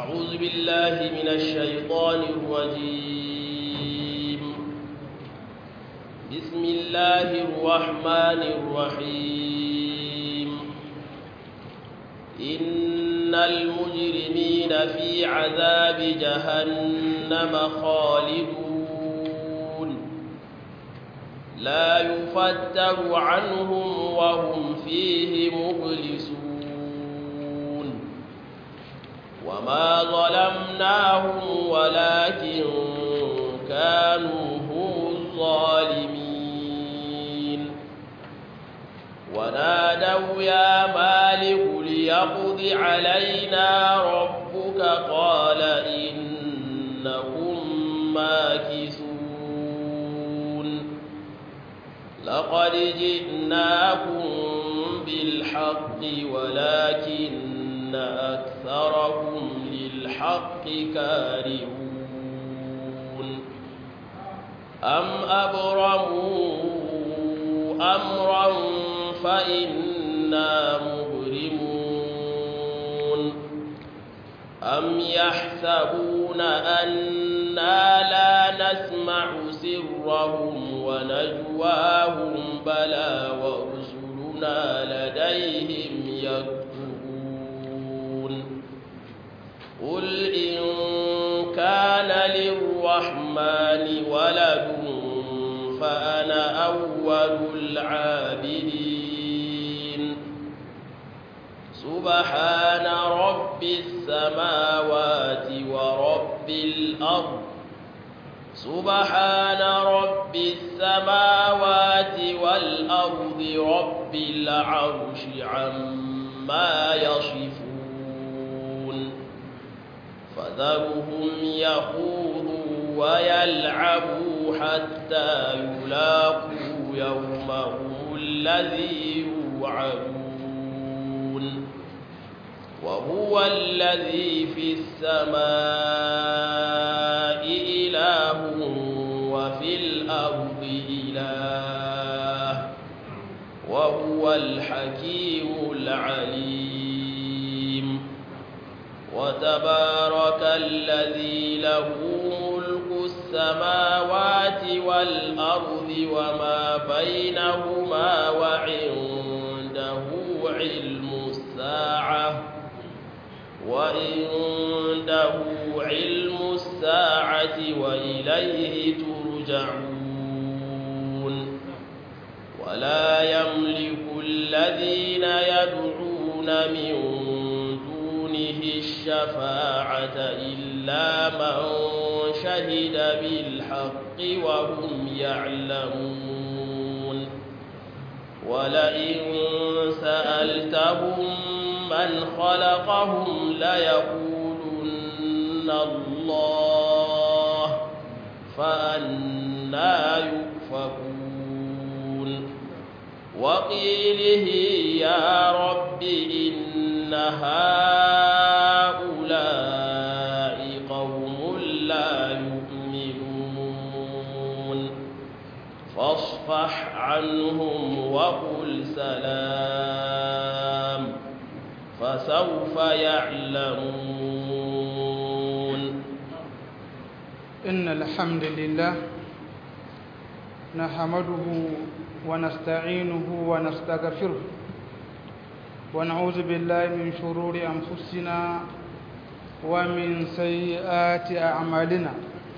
أعوذ بالله من الشيطان الرجيم بسم الله الرحمن الرحيم إن المجرمين في عذاب جهنم خالدون لا يفتر عنهم وهم فيه مبلسون وما ظلمناهم ولكن كانوا هم الظالمين ونادوا يا مالك ليقض علينا ربك قال إنكم ماكثون لقد جئناكم بالحق ولكن أكثركم للحق كارهون أم أبرموا أمرا فإنا مبرمون أم يحسبون أنا لا نسمع سرهم ونجواهم بلى ورسلنا لديهم يكتبون قل إن كان للرحمن ولد فأنا أول العابدين سبحان رب السماوات ورب الأرض سبحان رب السماوات والأرض رب العرش عما يصفون فذرهم يخوضوا ويلعبوا حتى يلاقوا يومهم الذي يوعدون وهو الذي في السماء إله وفي الأرض إله وهو الحكيم العليم وتبارك الذي له ملك السماوات والأرض وما بينهما وعنده علم الساعة وعنده علم الساعة وإليه ترجعون ولا يملك الذين يدعون من دونه الشفاعة إلا من شهد بالحق وهم يعلمون ولئن سألتهم من خلقهم ليقولن الله فأنا يؤفكون وقيله يا رب إن هؤلاء قوم لا يؤمنون فاصفح عنهم وقل سلام فسوف يعلمون إن الحمد لله نحمده ونستعينه ونستغفره ونعوذ بالله من شرور أنفسنا ومن سيئات أعمالنا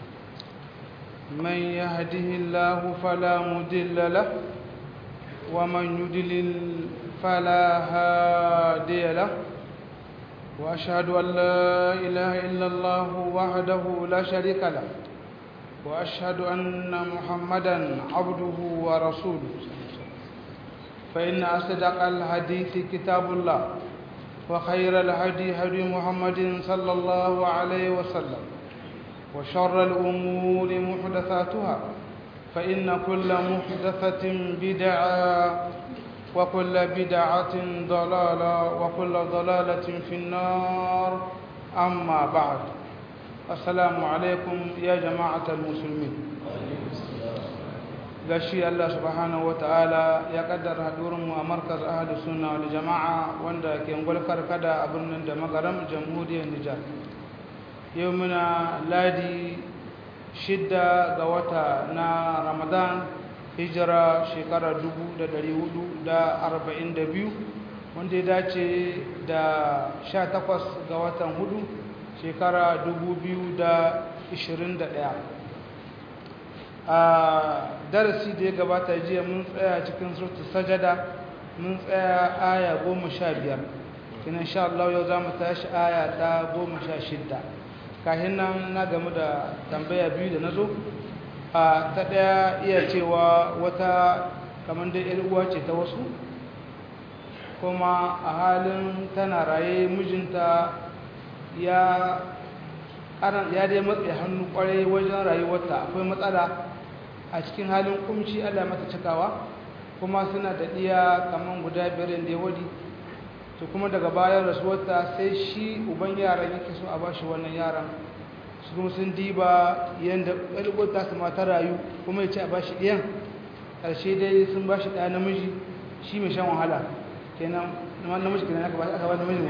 من يهده الله فلا مضل له ومن يضلل فلا هادي له وأشهد أن لا إله إلا الله وحده لا شريك له وأشهد أن محمدا عبده ورسوله فإن أصدق الحديث كتاب الله وخير الهدي هدي محمد صلى الله عليه وسلم وشر الأمور محدثاتها فإن كل محدثة بدعة وكل بدعة ضلالة وكل ضلالة في النار أما بعد السلام عليكم يا جماعة المسلمين gashi Allah subhanahu ta'ala ya kaddara hadurinmu a markaz ahadu sunna wal jama'a wanda ke ngulkar kada a birnin da magaram jamhuriyar Nijar yau muna ladi shidda ga wata na ramadan hijira shekara 442 wanda ya dace da 18 ga watan hudu shekara 2021 a darasi da ya gabata jiya mun tsaya cikin surtu sajada mun tsaya aya goma sha biyar kinan sha Allah yau za mu tashi aya ta goma sha shidda kahin nan na gamu da tambaya biyu da na zo a ta ɗaya iya cewa wata kamar da uwa ce ta wasu kuma a halin tana raye mijinta ya ya dai matse hannu kwarai wajen rayuwarta akwai matsala a cikin halin kumci allah mata cikawa kuma suna da ɗiya kamar guda biyar da ya wadi to kuma daga bayan rasuwarta sai shi uban yaran yake so a ba shi wannan yaran su kuma sun diba yadda ƙwalƙwata su mata rayu kuma ya ce a ba shi ɗiyan ƙarshe dai sun ba shi ɗaya namiji shi mai shan wahala kenan namiji kenan aka ba shi aka ba namiji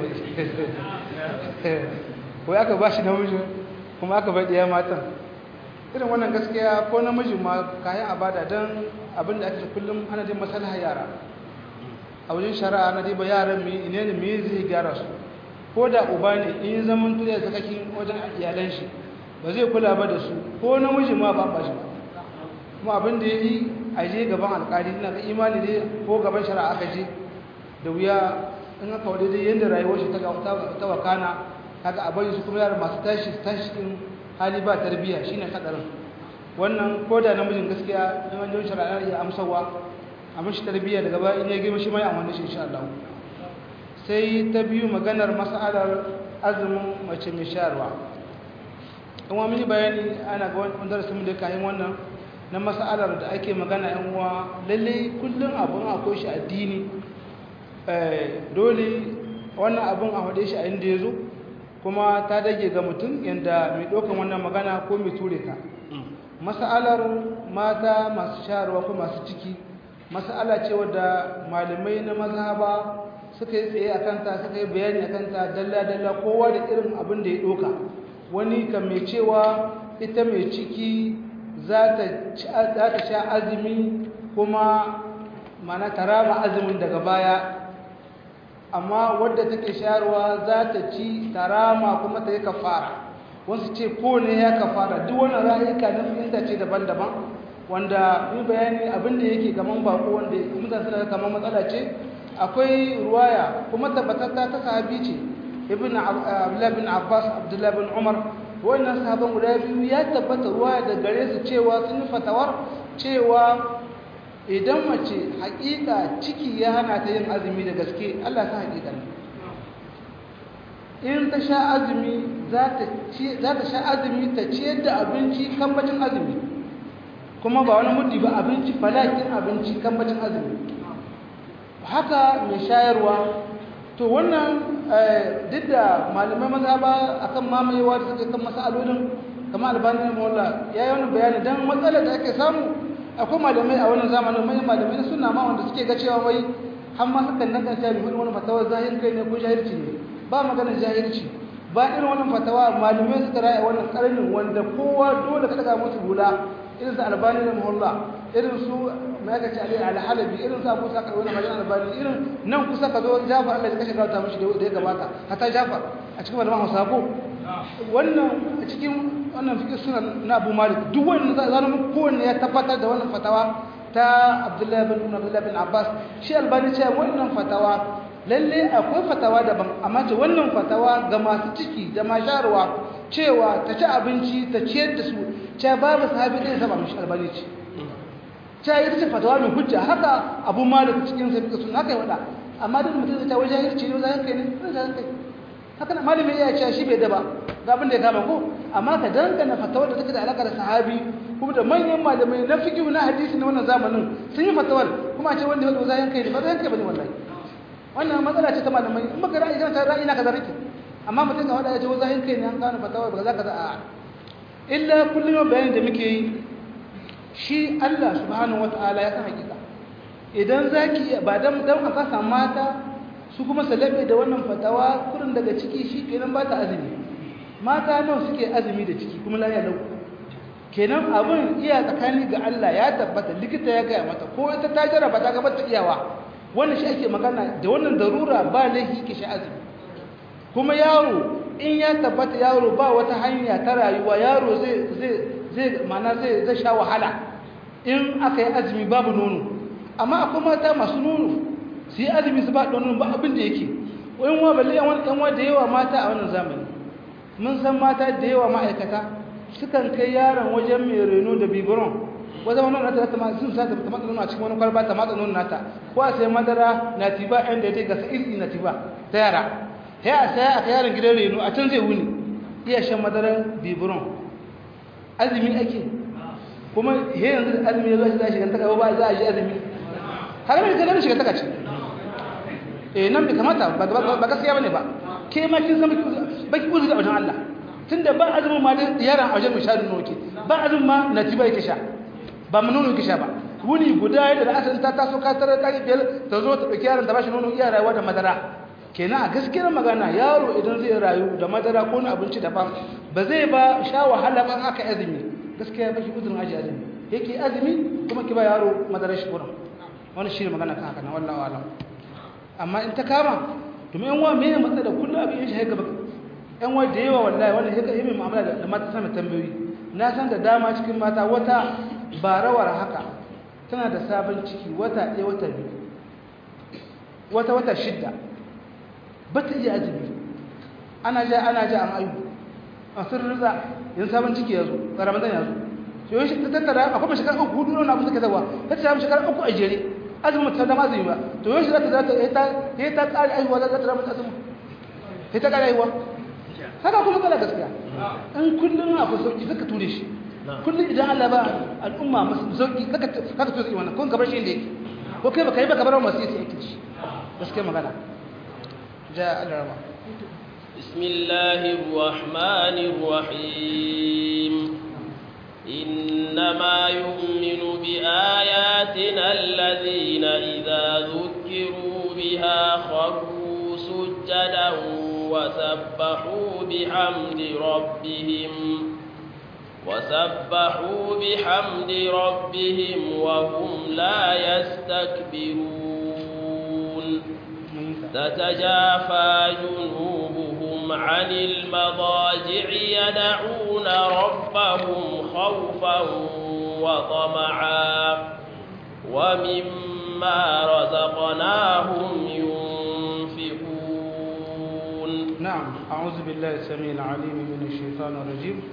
wai aka ba shi namiji kuma aka bai ɗaya matan irin wannan gaskiya ko namiji ma kayan abada don abin da ake kullum ana jin masalha yara a wajen shari'a na diba yaran mai ine ne mai zai gyara su ko da uba ne in zaman tuya sakakin wajen iyalan shi ba zai kula ba da su ko namiji ma ba ba shi kuma abin da ya yi a je gaban alkali ina ga imani dai ko gaban shari'a aka je da wuya in aka wadai dai yadda rayuwar shi ta wakana kaga a bari su kuma yara masu tashi tashi din hali ba tarbiyya shine hadarin wannan ko da namijin gaskiya in an jin shari'a ya amsawa a mashi tarbiyya daga baya in ya girma shi mai amfani shi insha Allah sai ta biyu maganar mas'alar azumin mace mai shayarwa in wa mini bayani ana ga wani darasin da kayan wannan na mas'alar da ake magana yan uwa lalle kullum abun akwai shi addini dole wannan abun a faɗe shi a inda ya zo kuma ta dage ga mutum yadda mai ɗaukan wannan magana ko mai ture ka mas'alar mata masu shayarwa ko masu ciki mas'ala ce wadda malamai na mazhaba suka yi tsaye a kanta suka yi bayani a kanta dalla-dalla kowa da irin abin da ya ɗauka wani kan mai cewa ita mai ciki za ta sha azumi kuma mana ta rama azumin daga baya amma wadda take shayarwa za ta ci ta rama kuma ta yi kafara wasu ce ko ne ya kafara duk wani ra'ayuka na fahimta ce daban-daban wanda yi bayani abinda yake gaman bako wanda mutane suna kamar matsala ce akwai ruwaya kuma tabbatatta ta sahabi ce ibn abdullahi bin abbas abdullahi bin umar wannan sahaban guda biyu ya tabbata ruwaya da gare su cewa sun yi fatawar cewa idan mace hakika ciki ya hana ta yin azumi da gaske Allah ta hakika ne in ta sha azumi za ta sha azumi ta ciyar da abinci kambacin azumi kuma ba wani muddi ba abinci falakin abinci kambacin azumi haka mai shayarwa to wannan duk da malamai maza ba akan mamayewa da suke kan masalolin kamar albani na mawalla ya yi wani bayani don matsalar da ake samu akwai malamai a wannan zamanin manyan malamai na suna ma wanda suke ga cewa wai har ma sukan nan kan shafi wani fatawar zahir kai ne ko jahilci ne ba maganar jahilci ba irin wannan fatawa malamai suka raya wannan karnin wanda kowa dole ka daga musu hula irin su albani na muhalla irin su mai aka ce alhalabi irin su abu sa wani majalisar albani irin nan kusa ka zo jafar allah ya kashe gauta mashi da ya gabata hata jafar a cikin malaman hausa ko wannan a cikin wannan fikir suna na abu malik duk wannan zanen kowanne ya tabbatar da wannan fatawa ta abdullahi bin umar abdullahi bin abbas shi albani ce wannan fatawa lalle akwai fatawa daban amma ce wannan fatawa ga masu ciki da masharwa cewa ta ci abinci ta ciyar da su ce babu sahabi ɗaya saba mishi albani ce ce ita ce fatawa mai hujja haka abu malik cikin sa fika sun haka yi wada amma duk mutum zai ta wajen hirci ne wajen kai ne wajen kai haka na malamin iya cewa shi bai daba ga abin da ya kama ko amma ka dangana fatawar da take da alaka da sahabi kuma da manyan malamai na fiqh na hadisi na wannan zamanin sun yi fatawar kuma a ce wanda ya wada wajen kai ne ba zai kai bane wallahi wannan matsala ce ta malamai in baka ra'ayi kana ta ra'ayi na kaza rike amma mutum ka wada ya ce wajen kai ne an kawo fatawar ba za ka za a illa kullum bayanin da muke yi shi Allah subhanahu wataala ya san hakika idan zaki ba dan dan aka samu mata su kuma salabe da wannan fatawa kurin daga ciki shi kenan ba ta azumi mata nawa suke azumi da ciki kuma lafiya lau kenan abin iya tsakani ga Allah ya tabbata likita ya gaya mata ko ita ta jarraba ta gaba ta iyawa wannan shi ake magana da wannan darura ba laifi ke shi azumi kuma yaro in ya tabbata yaro ba wata hanya ta rayuwa yaro zai zai zai mana zai zai sha wahala in aka yi azumi babu nono amma akwai mata masu nono su yi azumi su ba nono ba abin da yake wani wa balle yan wani da yawa mata a wannan zamani mun san mata da yawa ma'aikata sukan kai yaron wajen mai reno da bibiron wata wani nata ta sun sa ta matsa nono a cikin wani kwalba ta matsa nono nata ko a sai madara na tiba yan da ya ga sa'iri na tiba ta yara ya a saya aka yaron gidan reno a can zai wuni iya shan madarar bibiron azumi ake kuma he yanzu da azumi ya zo shi za a shiga taka ba za a ji azumi har mai ganin shiga taka ce eh nan bai kamata ba gaskiya bane ba ke ma kin san baki uzuri a wajen Allah tunda ba azumin ma da yaran a wajen mishadin noke ba azumin ma natiba yake sha ba mu nono yake sha ba wuni guda yadda da asalin ta taso ka tarar ta biyar ta zo ta ɗauki yaron ta bashi nono iya rayuwa da madara kenan a gaskiyar magana yaro idan zai rayu da madara ko abinci daban ba zai ba sha wahala ban aka azumi gaskiya ba shi uzurin aji azumi yake azumi kuma ki ba yaro madara shi kuran wani shi ne magana kan haka na wallahu alam amma in ta kama domin yan wa me matsa da kullum abin yin shi haka yan wa da yawa wallahi wannan haka yi mai mu'amala da mata sama tambayoyi na san da dama cikin mata wata ba rawar haka tana da sabon ciki wata ɗaya wata biyu wata wata shidda ba ta iya azumi ana ja ana ja an ayu a sun riza yin sabon ciki ya zo ga ramadan ya zo to yau shi ta tattara akwai mai shekara uku hudu na abu suka zawa ta ce samun shekara uku a jere azumin ta dama azumi ba to yau shi za ta za ta yi ta tsari aihuwa za ta ramar azumin sai ta ƙara aihuwa haka kuma tsala gaskiya in kullum abu sauki suka ture shi kullum idan Allah ba al'umma masu sauki kaka kaka ture wannan kun gabar shi inda yake ko kai baka yi baka bar masu yi yake shi gaskiya magana ja Allah rama بسم الله الرحمن الرحيم إنما يؤمن بآياتنا الذين إذا ذكروا بها خروا سجدا وسبحوا بحمد ربهم وسبحوا بحمد ربهم وهم لا يستكبرون تتجافى جنوبهم عن المضاجع يدعون ربهم خوفا وطمعا ومما رزقناهم ينفقون نعم أعوذ بالله السميع العليم من الشيطان الرجيم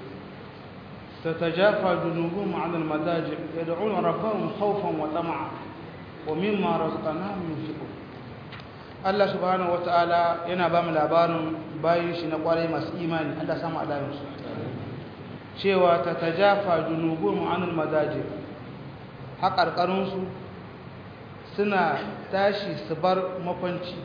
تتجافى جنوبهم عن المضاجع يدعون ربهم خوفا وطمعا ومما رزقناهم ينفقون Allah subhanahu wata'ala yana ba mu labarin bayin shi na kwarai masu imani Allah samu alayansu cewa ta tajafa junubun anil madaji haƙarƙarunsu suna tashi su bar makwanci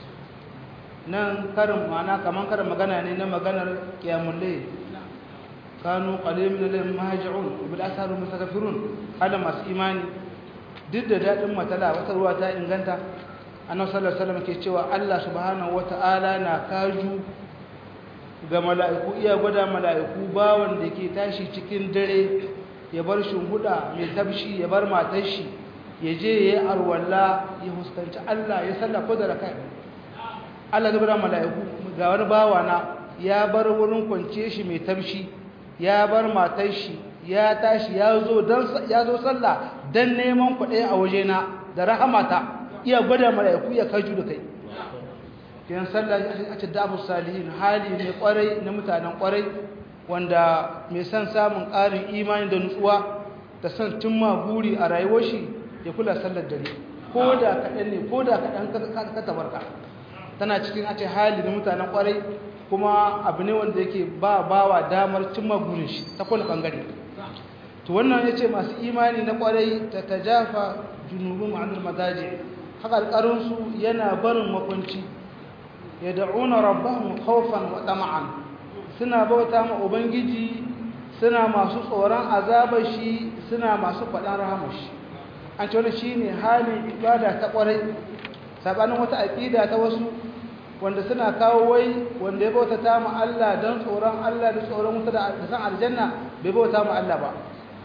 nan karin mana kamar karin magana ne na maganar kiyamulle kanu qalil min al mahajirun bil asaru mustaghfirun hada masu imani duk da dadin matala wata ruwa ta inganta annabi sallallahu alaihi wasallam ke cewa Allah subhanahu wataala na kaju ga mala'iku iya gwada mala'iku bawan da ke tashi cikin dare ya bar shunguda mai tabshi ya bar matar shi ya je ya yi arwalla ya huskanci Allah ya salla ko da rakai Allah zai gwada mala'iku ga wani bawa na ya bar wurin kwance shi mai tabshi ya bar matar shi ya tashi ya zo dan ya zo sallah dan neman kuɗi a wajena da rahamata iya gwada mala'iku ya kaju da kai kiyan sallah a ce da abu salihin hali ne kwarai na mutanen kwarai wanda mai son samun ƙarin imani da nutsuwa da son cimma buri a rayuwar shi ya kula sallar dare ko da kaɗan ne ko da kaɗan ka tabarka tana cikin a ce hali na mutanen kwarai kuma abu ne wanda yake ba bawa damar cimma burin shi ta kowane ɓangare to wannan ya ce masu imani na kwarai ta tajafa junubun ma'anar madaji haƙarƙarinsu yana barin makwanci ya da'una rabbahum khawfan wa tama'an suna bauta ma ubangiji suna masu tsoron azabar shi suna masu faɗan rahamar shi an ce wani shine halin ibada ta ƙwarai sabanin wata aƙida ta wasu wanda suna kawo wai wanda ya bauta ta mu Allah don tsoron Allah da tsoron wuta da san aljanna bai bauta mu Allah ba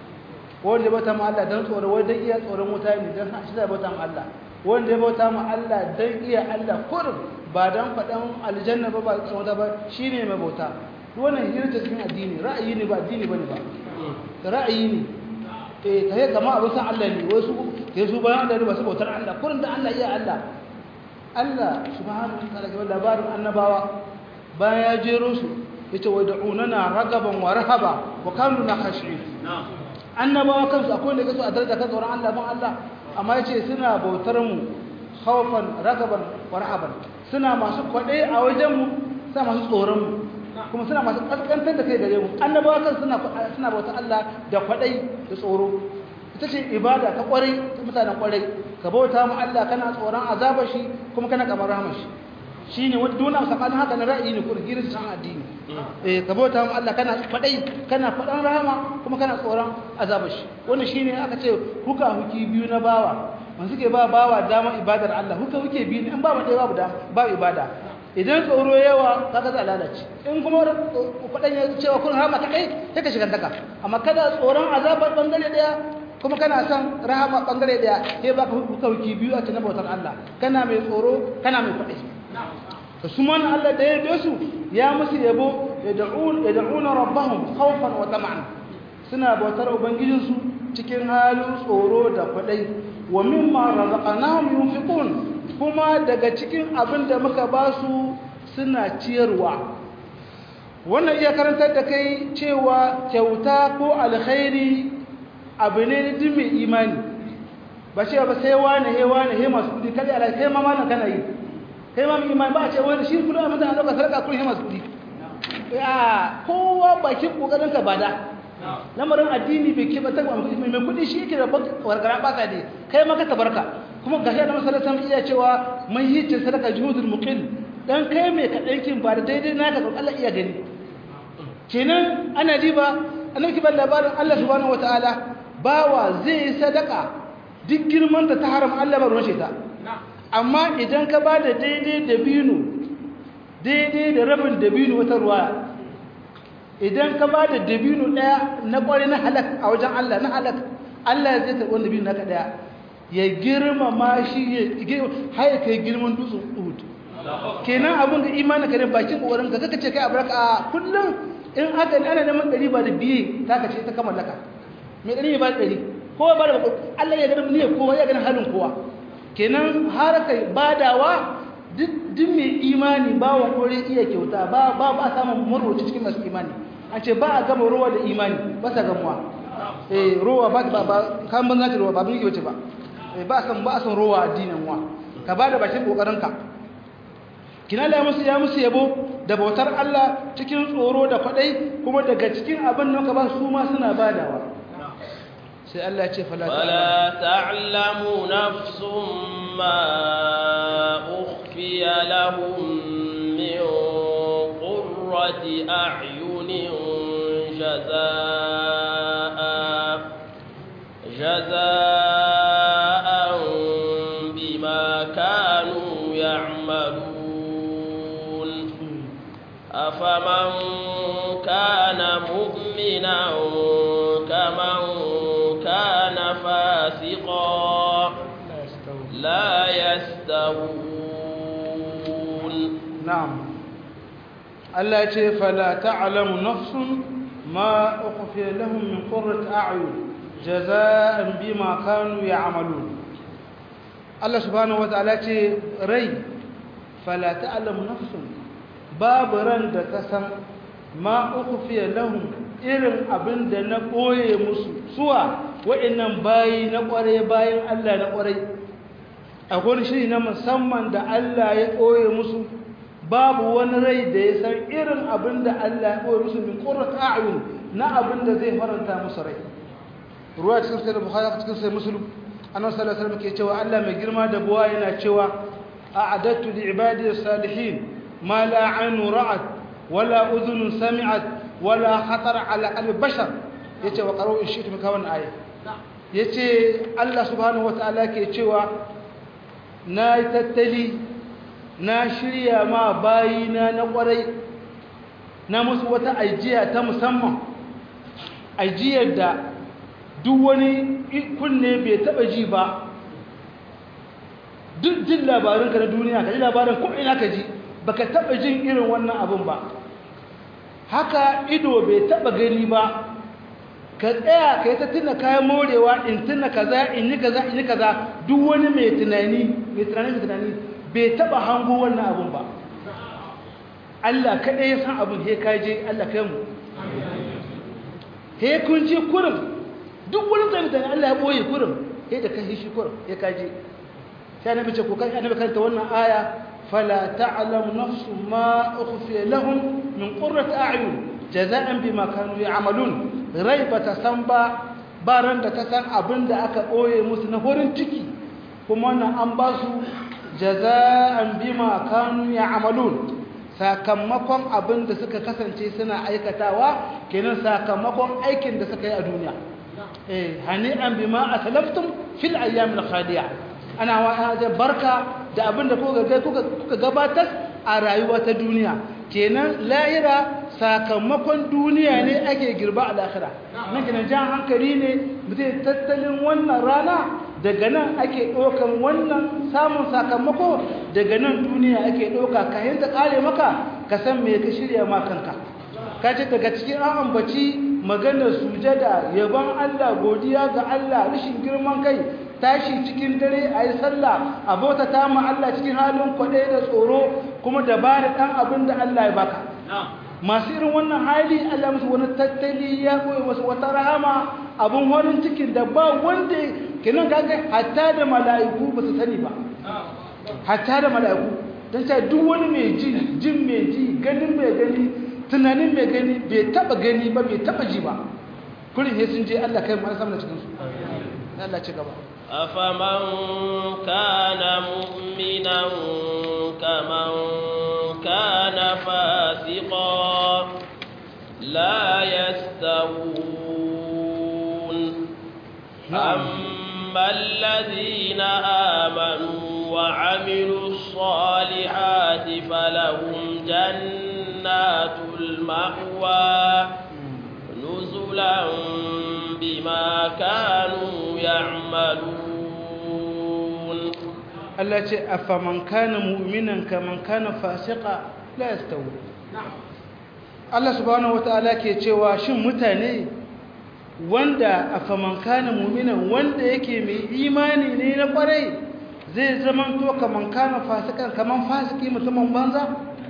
wanda ya bauta mu Allah don tsoron wai don iya tsoron wuta ne don shi da bauta mu Allah wanda ya bauta mu Allah don iya Allah kurum ba don faɗan aljanna ba ba tsoron wuta ba shine mai bauta wannan hirta cikin addini ra'ayi ne ba addini bane ba ra'ayi ne eh kai kama abin san Allah ne wasu kai su bayan Allah ne ba su bautar Allah kurum da Allah iya Allah Allah subhanahu wa ta'ala ga labarin annabawa bayan ya jero su yace wa da'unana ragaban wa rahaba wa kanu na khashi'in annabawa kansu akwai wanda kaso a daraja kan tsoron Allah ban Allah amma yace suna bautar mu khawfan ragaban wa rahaban suna masu kwade a wajen mu suna masu tsoron mu kuma suna masu kaskantar da kai gare mu annabawa kansu suna suna bautar Allah da kwadai da tsoro ita ce ibada ta kwarai ta mutanen kwarai ka bauta mu Allah kana tsoron azabar shi kuma kana kamar rahmar shi shine wanda dona sakanin haka na ra'ayi ne ko girin san addini eh ka bauta mu Allah kana fadai kana fadan rahama kuma kana tsoron azabar shi wannan shine aka ce huka huki biyu na bawa man suke ba bawa dama ibadar Allah huka huke biyu in ba mu dai babu da ba ibada idan tsoro yawa kaga za lalace in kuma fadan ya cewa kun rahama kai sai ka shiga daka amma kada tsoron azabar bangare daya kuma kana son rahama bangare daya sai baka hukauki biyu a cikin bautar Allah kana mai tsoro kana mai kuɗi to su man Allah da ya su ya musu yabo yad'un yad'una rabbahum khawfan wa tam'an suna bautar ubangijin su cikin halin tsoro da kuɗi wa mimma razaqnahum yunfiqun kuma daga cikin abin da muka ba su suna ciyarwa wannan iya karantar da kai cewa kyauta ko alkhairi abu ne duk mai imani ba ce ba sai wane he wane he masu kudi kada ala kai ma malan kana yi kai ma mai imani ba a ce wani shi kullum a mutane lokacin sarka kullum he masu kudi ya kowa bakin kokarin ka bada lamarin addini bai ke ba ta mai kudi shi yake da wargara ba ne kai ma ka tabarka kuma gashi da masallatan iya cewa mun yi cin sadaka juhudul muqil dan kai mai kadankin ba da daidai naka to Allah iya gani kenan ana diba annabi ban labarin Allah subhanahu wataala bawa zai yi sadaka duk girman da ta haram Allah ba rushe ta amma idan ka ba da daidai da binu daidai da rabin da binu wata ruwa idan ka ba da dabino daya na kware na halak a wajen Allah na halak Allah zai karɓi wanda dabino naka daya ya girmama shi ya haye kai girman dutsen Uhud kenan abin da imanin ka ne bakin kokarin ka kaka ce kai abaraka a kullum in haka ana neman ɗari ba da biye ta ka ce ta kama laka mai ɗari ba da ɗari kowa ba da Allah ya gani niyyar kowa ya gani halin kowa kenan har kai badawa duk mai imani ba wa kore iya kyauta ba ba ba samun marwaci cikin masu imani an ce ba a gama ruwa da imani ba sa gamuwa eh ruwa ba ba kan ban zata ruwa ba bin wace ba eh ba san ba san ruwa addinin wa ka ba da bakin kokarin ka kina la musu ya musu yabo da bautar Allah cikin tsoro da kwadai kuma daga cikin abin nan ka ba su ma suna badawa sai Allah ya ce fala ta'lamu nafsum ma ukhfiya lahum min qurrati a'yunin jazaa'a jazaa'an bima kanu ya'malun afaman kana mu'minan kaman كان فاسقا لا يستوون نعم الله يقول فلا تعلم نفس ما أخفي لهم من قرة أعين جزاء بما كانوا يعملون الله سبحانه وتعالى يقول ري فلا تعلم نفس باب رند كسم ما أخفي لهم irin abin da na ɓoye musu suwa wa'annan bayi na ƙware bayan Allah na ƙware akwai shiri na musamman da Allah ya ɓoye musu babu wani rai da ya san irin abin da Allah ya ɓoye musu min ƙurrat a'yun na abin da zai faranta musu rai ruwa cikin sai da bukhari cikin sai muslim annabi sallallahu alaihi wasallam ke cewa Allah mai girma da buwa yana cewa a'adattu li ibadi salihin ma la 'aynu ra'at wala udhun sami'at wala khatar ala qalbi bashar yace wa qaru shi ta kawan aya yace Allah subhanahu wataala ke cewa na tattali na shirya ma bayina na kwarai na musu wata ajiya ta musamman ajiyar da duk wani kunne bai taba ji ba duk jin labarinka na duniya ka ji labarin ko ina ka ji baka taba jin irin wannan abin ba haka ido bai taba gani ba ka tsaya ka yi ta tuna kayan morewa in tuna kaza in yi kaza in yi kaza duk wani mai tunani mai tunani mai tunani bai taba hango wannan abin ba Allah kaɗai ya san abin he ka je Allah kai mu he kun je kurum duk wani tunani Allah ya boye kurum he da kai shi kurum he ka je sai annabi ce ko kai annabi karanta wannan aya fala ta'lamu nafsu ma ukhfiya lahum min qurrati a'yun jaza'an bima kanu ya'malun rai bata san ba baran da ta san abin da aka boye musu na horin ciki kuma wannan an ba su jaza'an bima kanu ya'malun sakamakon abin da suka kasance suna aikatawa kenan sakamakon aikin da suka yi a duniya eh hani'an bima aslaftum fil ayyamil khaliya ana wa barka da abin da kuka gabatar a rayuwa ta duniya kenan lahira sakamakon duniya ne ake girba a lahira nan kenan jan hankali ne mutum tattalin wannan rana daga nan ake ɗaukan wannan samun sakamako daga nan duniya ake ɗauka ka ta ƙare maka ka san me ka shirya ma kanka ka ce daga cikin an ambaci maganar sujada yabon Allah godiya ga Allah rashin girman kai tashi cikin dare a yi sallah a bauta ta ma Allah cikin halin kwaɗe da tsoro kuma da ba da ɗan abin da Allah ya baka masu irin wannan hali Allah musu wani tattali ya koyi wasu wata rahama abin horin cikin da ba wanda kenan kaga hatta da mala'iku ba su sani ba hatta da mala'iku don ta duk wani mai ji jin mai ji ganin mai gani tunanin mai gani bai taba gani ba bai taba ji ba kurin he sun je Allah kai mu sama da cikin su Allah ci gaba أفمن كان مؤمنا كمن كان فاسقا لا يستوون أما الذين آمنوا وعملوا الصالحات فلهم جنات المأوى نزلا بما كانوا يعملون Allah ce afaman kana mu'minan kaman kana fasika la yastawi Allah subhanahu wataala ke cewa shin mutane wanda afaman kana mu'minan wanda yake mai imani ne na kwarai zai zaman to kaman kana fasikan kaman fasiki mutumin banza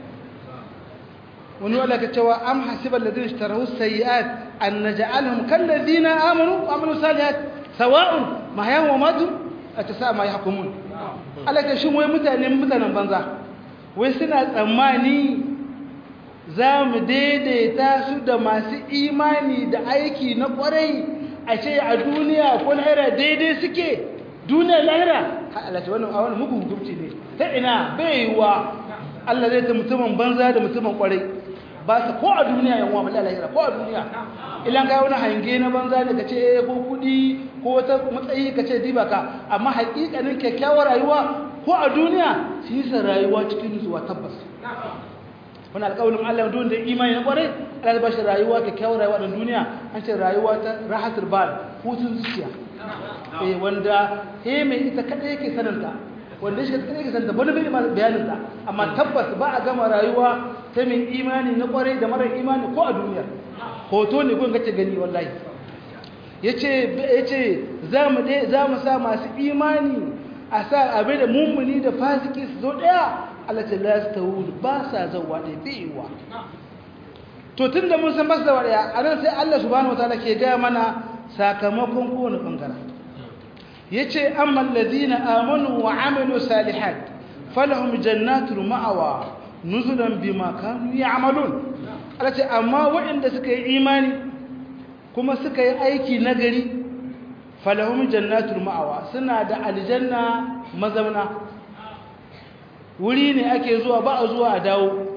wani wala ka cewa am hasiba alladhina ishtarahu sayyi'at an naj'alhum kal ladina amanu wa amilu salihat sawa'un mahyahum wa matu atasa ma yahkumun alaka shin wai mutane mutanen banza wai suna tsammani za mu daidaita su da masu imani da aiki na kwarai a ce a duniya ko lahira daidai suke duniya lahira Allah ce wannan a wani mugun hukunci ne ta ina bai yiwa Allah zai ta mutumin banza da mutumin kwarai ba su ko a duniya yan uwa mallaka lahira ko a duniya ilan kai wani hange na banza ne kace eh ko kudi ko wata matsayi kace diba ka amma haƙiƙanin kyakkyawar rayuwa ko a duniya su yi sa rayuwa cikin nutsuwa tabbas wani alƙawarin Allah don da imani na kwarai Allah ba shi rayuwa kyakkyawar rayuwa da duniya an ce rayuwa ta rahatul bal hutun zuciya eh wanda he mai ita kada yake sananta wanda shi kada yake sananta wani bai bayanin ta amma tabbas ba a gama rayuwa ta mai imani na kwarai da marar imani ko a duniya hoto ne gun gace gani wallahi yace yace zamu dai zamu sa masu imani a sa abe da mummuni da fasiki su zo daya Allah ta lastawul ba sa zawa da baiwa to tunda mun san ba su zawa daya anan sai Allah subhanahu wataala ke ga mana sakamakon kowane bangare yace amma alladhina amanu wa amilu salihat falahum jannatul ma'awa nuzulan bima kanu ya'malun Allah ce amma waɗanda suka yi imani kuma suka yi aiki nagari falahum jannatul ma'awa suna da aljanna mazauna wuri ne ake zuwa ba a zuwa a dawo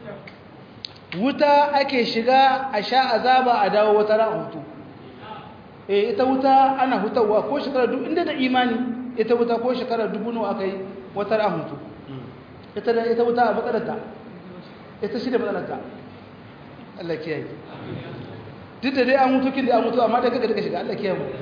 wuta ake shiga a sha azaba a dawo wata ran hutu eh ita wuta ana hutawa ko shekara duk inda da imani ita wuta ko shekara dubu nawa aka yi wata ran hutu ita da ita wuta a matsalarta ita shi da matsalarta Allah kiyaye duk da dai an mutu kin da an mutu amma da kaga daga shiga Allah kiyaye mu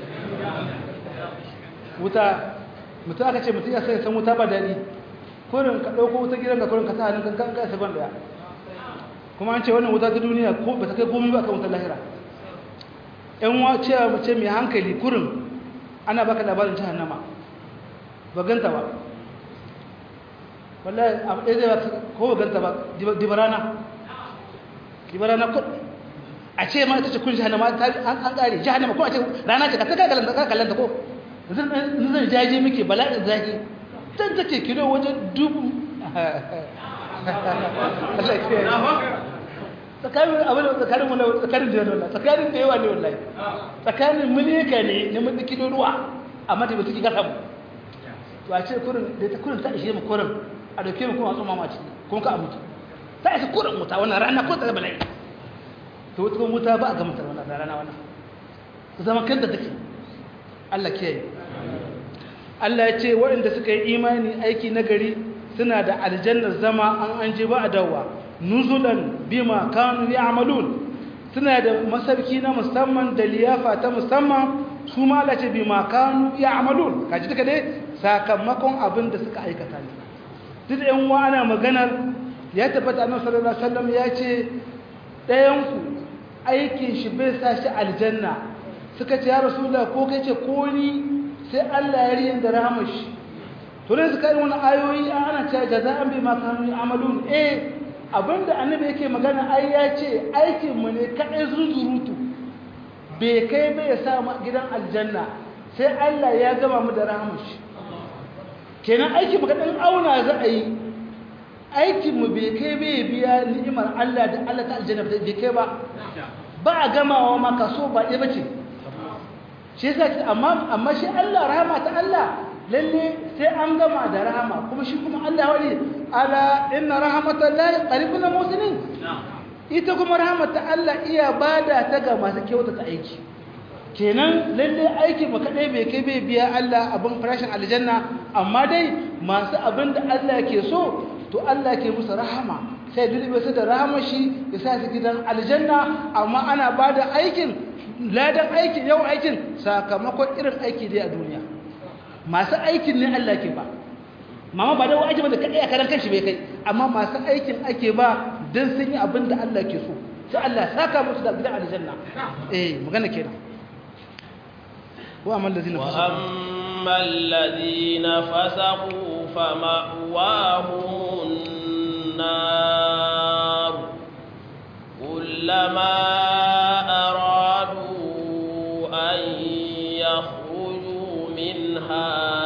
wuta mutu aka ce mutu ya sai san wuta ba daɗi kurin ka ɗauko wuta gidan ka kurin ka sa hannun kan ka sabon daya kuma an ce wannan wuta ta duniya ko ba ta kai komai ba kan wutar lahira ƴan wa ce mace mai hankali kurin ana baka labarin jahannama ba ganta ba wallahi abu ɗaya zai ko ba ganta ba dibarana dibarana ko a ce ma ita ce kun jahannama an ƙare jahannama ko a ce rana ce ka ta kallanta ko zan jaje muke bala'in zaki can take kilo wajen dubu tsakanin abin da tsakanin wala tsakanin da yawa tsakanin da yawa ne wallahi tsakanin milika ne na mutu kilo ruwa amma da mutu gasa mu to a ce kurin da ta kurin ta ishe mu kurin a dauke mu kuma tsoma mace kuma ka mutu ta isa kurin muta wannan rana ko ta bala'i to wata muta ba a ga mutar wannan rana wannan zama kan da take Allah kiyaye Allah ya ce waɗanda suka yi imani aiki nagari suna da aljannar zama an an je ba a dawa nuzulan bima kanu ya'malun suna da masarki na musamman da liyafa ta musamman su ma Allah ce bima kanu ya'malun kaji duka dai sakamakon abin da suka aikata ne duk da yan ana maganar ya tabbata annabi sallallahu alaihi wasallam ya ce ɗayan ku aikin shi bai sa shi aljanna suka ce ya rasulullah ko kai ce ko ni sai Allah ya riyin da rahmar shi to ne suka yi wani ayoyi ana cewa jaza'an bi ma kanu ya'malun eh abinda annabi yake magana ai ya ce aikin mu ne kadai zunzurutu bai kai bai ya sa gidan aljanna sai Allah ya gama mu da rahmar shi kenan aikin mu kadan auna za a yi aikin mu bai kai bai biya ni'imar Allah da Allah ta aljanna bai kai ba ba a gamawa ma kaso ba ɗaya bace shi yasa amma amma shi Allah rahama ta Allah lalle sai an gama da rahama kuma shi kuma Allah wani ala inna rahmatallahi qaribun muslimin ita kuma rahmata Allah iya bada ta ga masu kyauta ta aiki kenan lalle aiki ba kadai bai kai bai biya Allah abin farashin aljanna amma dai masu abin da Allah ke so to Allah ke musu rahama sai dole su da rahama shi ya sa su gidan aljanna amma ana bada aikin ladan aikin yau aikin sakamakon irin aiki dai a duniya masu aikin ne Allah ke ba mama ba da wa aiki ba da kadai a karan kanshi bai kai amma masu aikin ake ba dan sun yi abin da Allah ke so sai Allah saka musu da gidan aljanna eh magana kenan wa amal ladina wa ammal ladina fasaqu fama'wahumun nar kullama aradu an yakhruju minha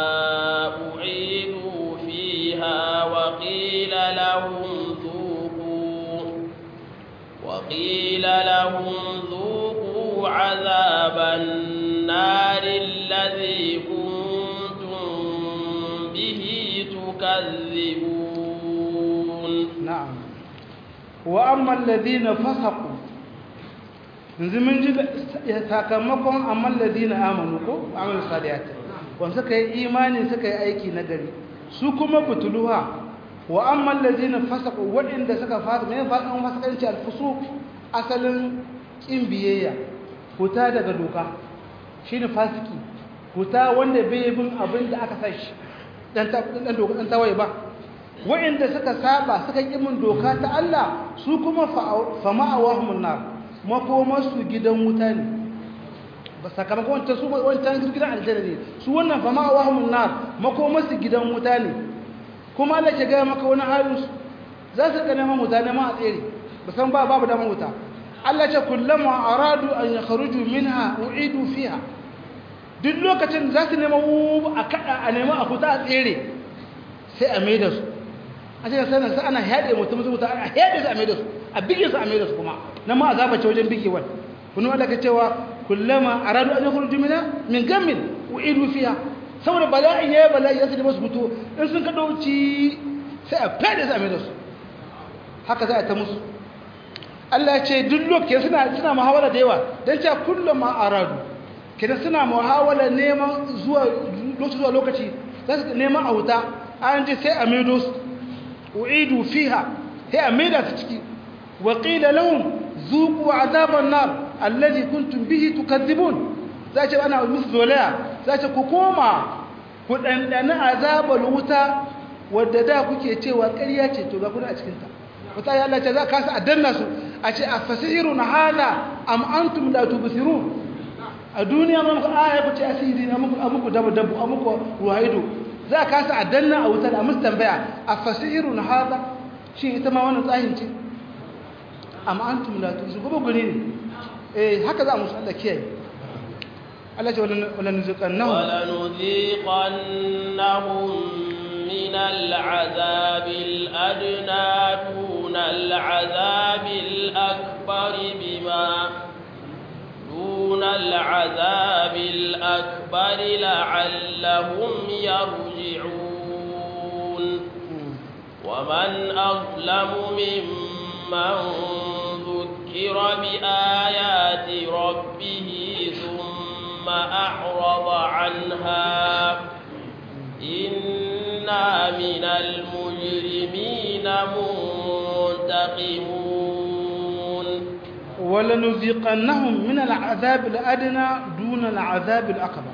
u'idu fiha wa qila lahum dhuqu wa qila lahum dhuqu 'adhaban النار الذي كنتم به تكذبون نعم وأما الذين فسقوا yanzu mun ji sakamakon amman ladina amanu ko amal salihati wanda suka yi imani suka yi aiki na gari su kuma butuluha wa amman ladina fasaqu wadanda suka fasa mai fasan fasakanci alfusuq asalin kin biyayya huta daga doka shi ne fasiki huta wanda bai bin abin da aka sa shi ɗan tawaye ba wa'inda suka saba suka ƙimin doka ta Allah su kuma fama'awahumun nar makomarsu gidan wuta ne ba sakamakon wancan su wancan gidan aljanna ne su wannan fama'awahumun nar makomarsu gidan wuta ne kuma Allah ke gaya maka wani halinsu za su ga neman wuta neman a tsere ba san ba babu damar wuta Allah ce kullama aradu an yakhruju minha u'idu fiha duk lokacin za su nema a kada a nema a fita a tsere sai a maida su a cikin sanar sai ana haɗe mutum su mutu a haɗe su a maida su a bige su a maida su kuma na ma azaba ce wajen bigewar kunu Allah ka cewa kullama aradu an yakhruju minha min gammin u'idu fiha saboda bala'in yayi bala'i ya su da su fito in sun kado ci sai a fade su a maida su haka za a ta musu Allah ya ce duk lokacin suna suna muhawara da yawa dan cewa kullama aradu kidan suna muhawala neman zuwa lokaci zuwa lokaci za su neman a wuta an ji sai a maido su u'idu fiha sai a maida su ciki wa qila lahum zuqu azaban nar allazi kuntum bihi tukadzibun za ce ana musu zolaya za ce ku koma ku dandana azabal wuta wadda da kuke cewa ƙarya ce to ga kuna a cikin ta wata ya Allah ce za ka sa a danna su a ce a fasirun hada am antum la tubsirun a duniya mun ku aya ku ce asiri na muku amuku dabu dabu amuku ruhaido za ka sa a danna a wutar a musu tambaya a fasirun hada shi ita ma wannan tsahin ce am antum la tubsirun gobe gune ne eh haka za mu Allah kiyaye Allah ce wala nuziqannahum wala nuziqannahum من العذاب الأدنى دون العذاب الأكبر بما دون العذاب الأكبر لعلهم يرجعون ومن أظلم ممن ذكر بآيات ربه ثم أعرض عنها إنا من المجرمين منتقمون ولنذيقنهم من العذاب الأدنى دون العذاب الأكبر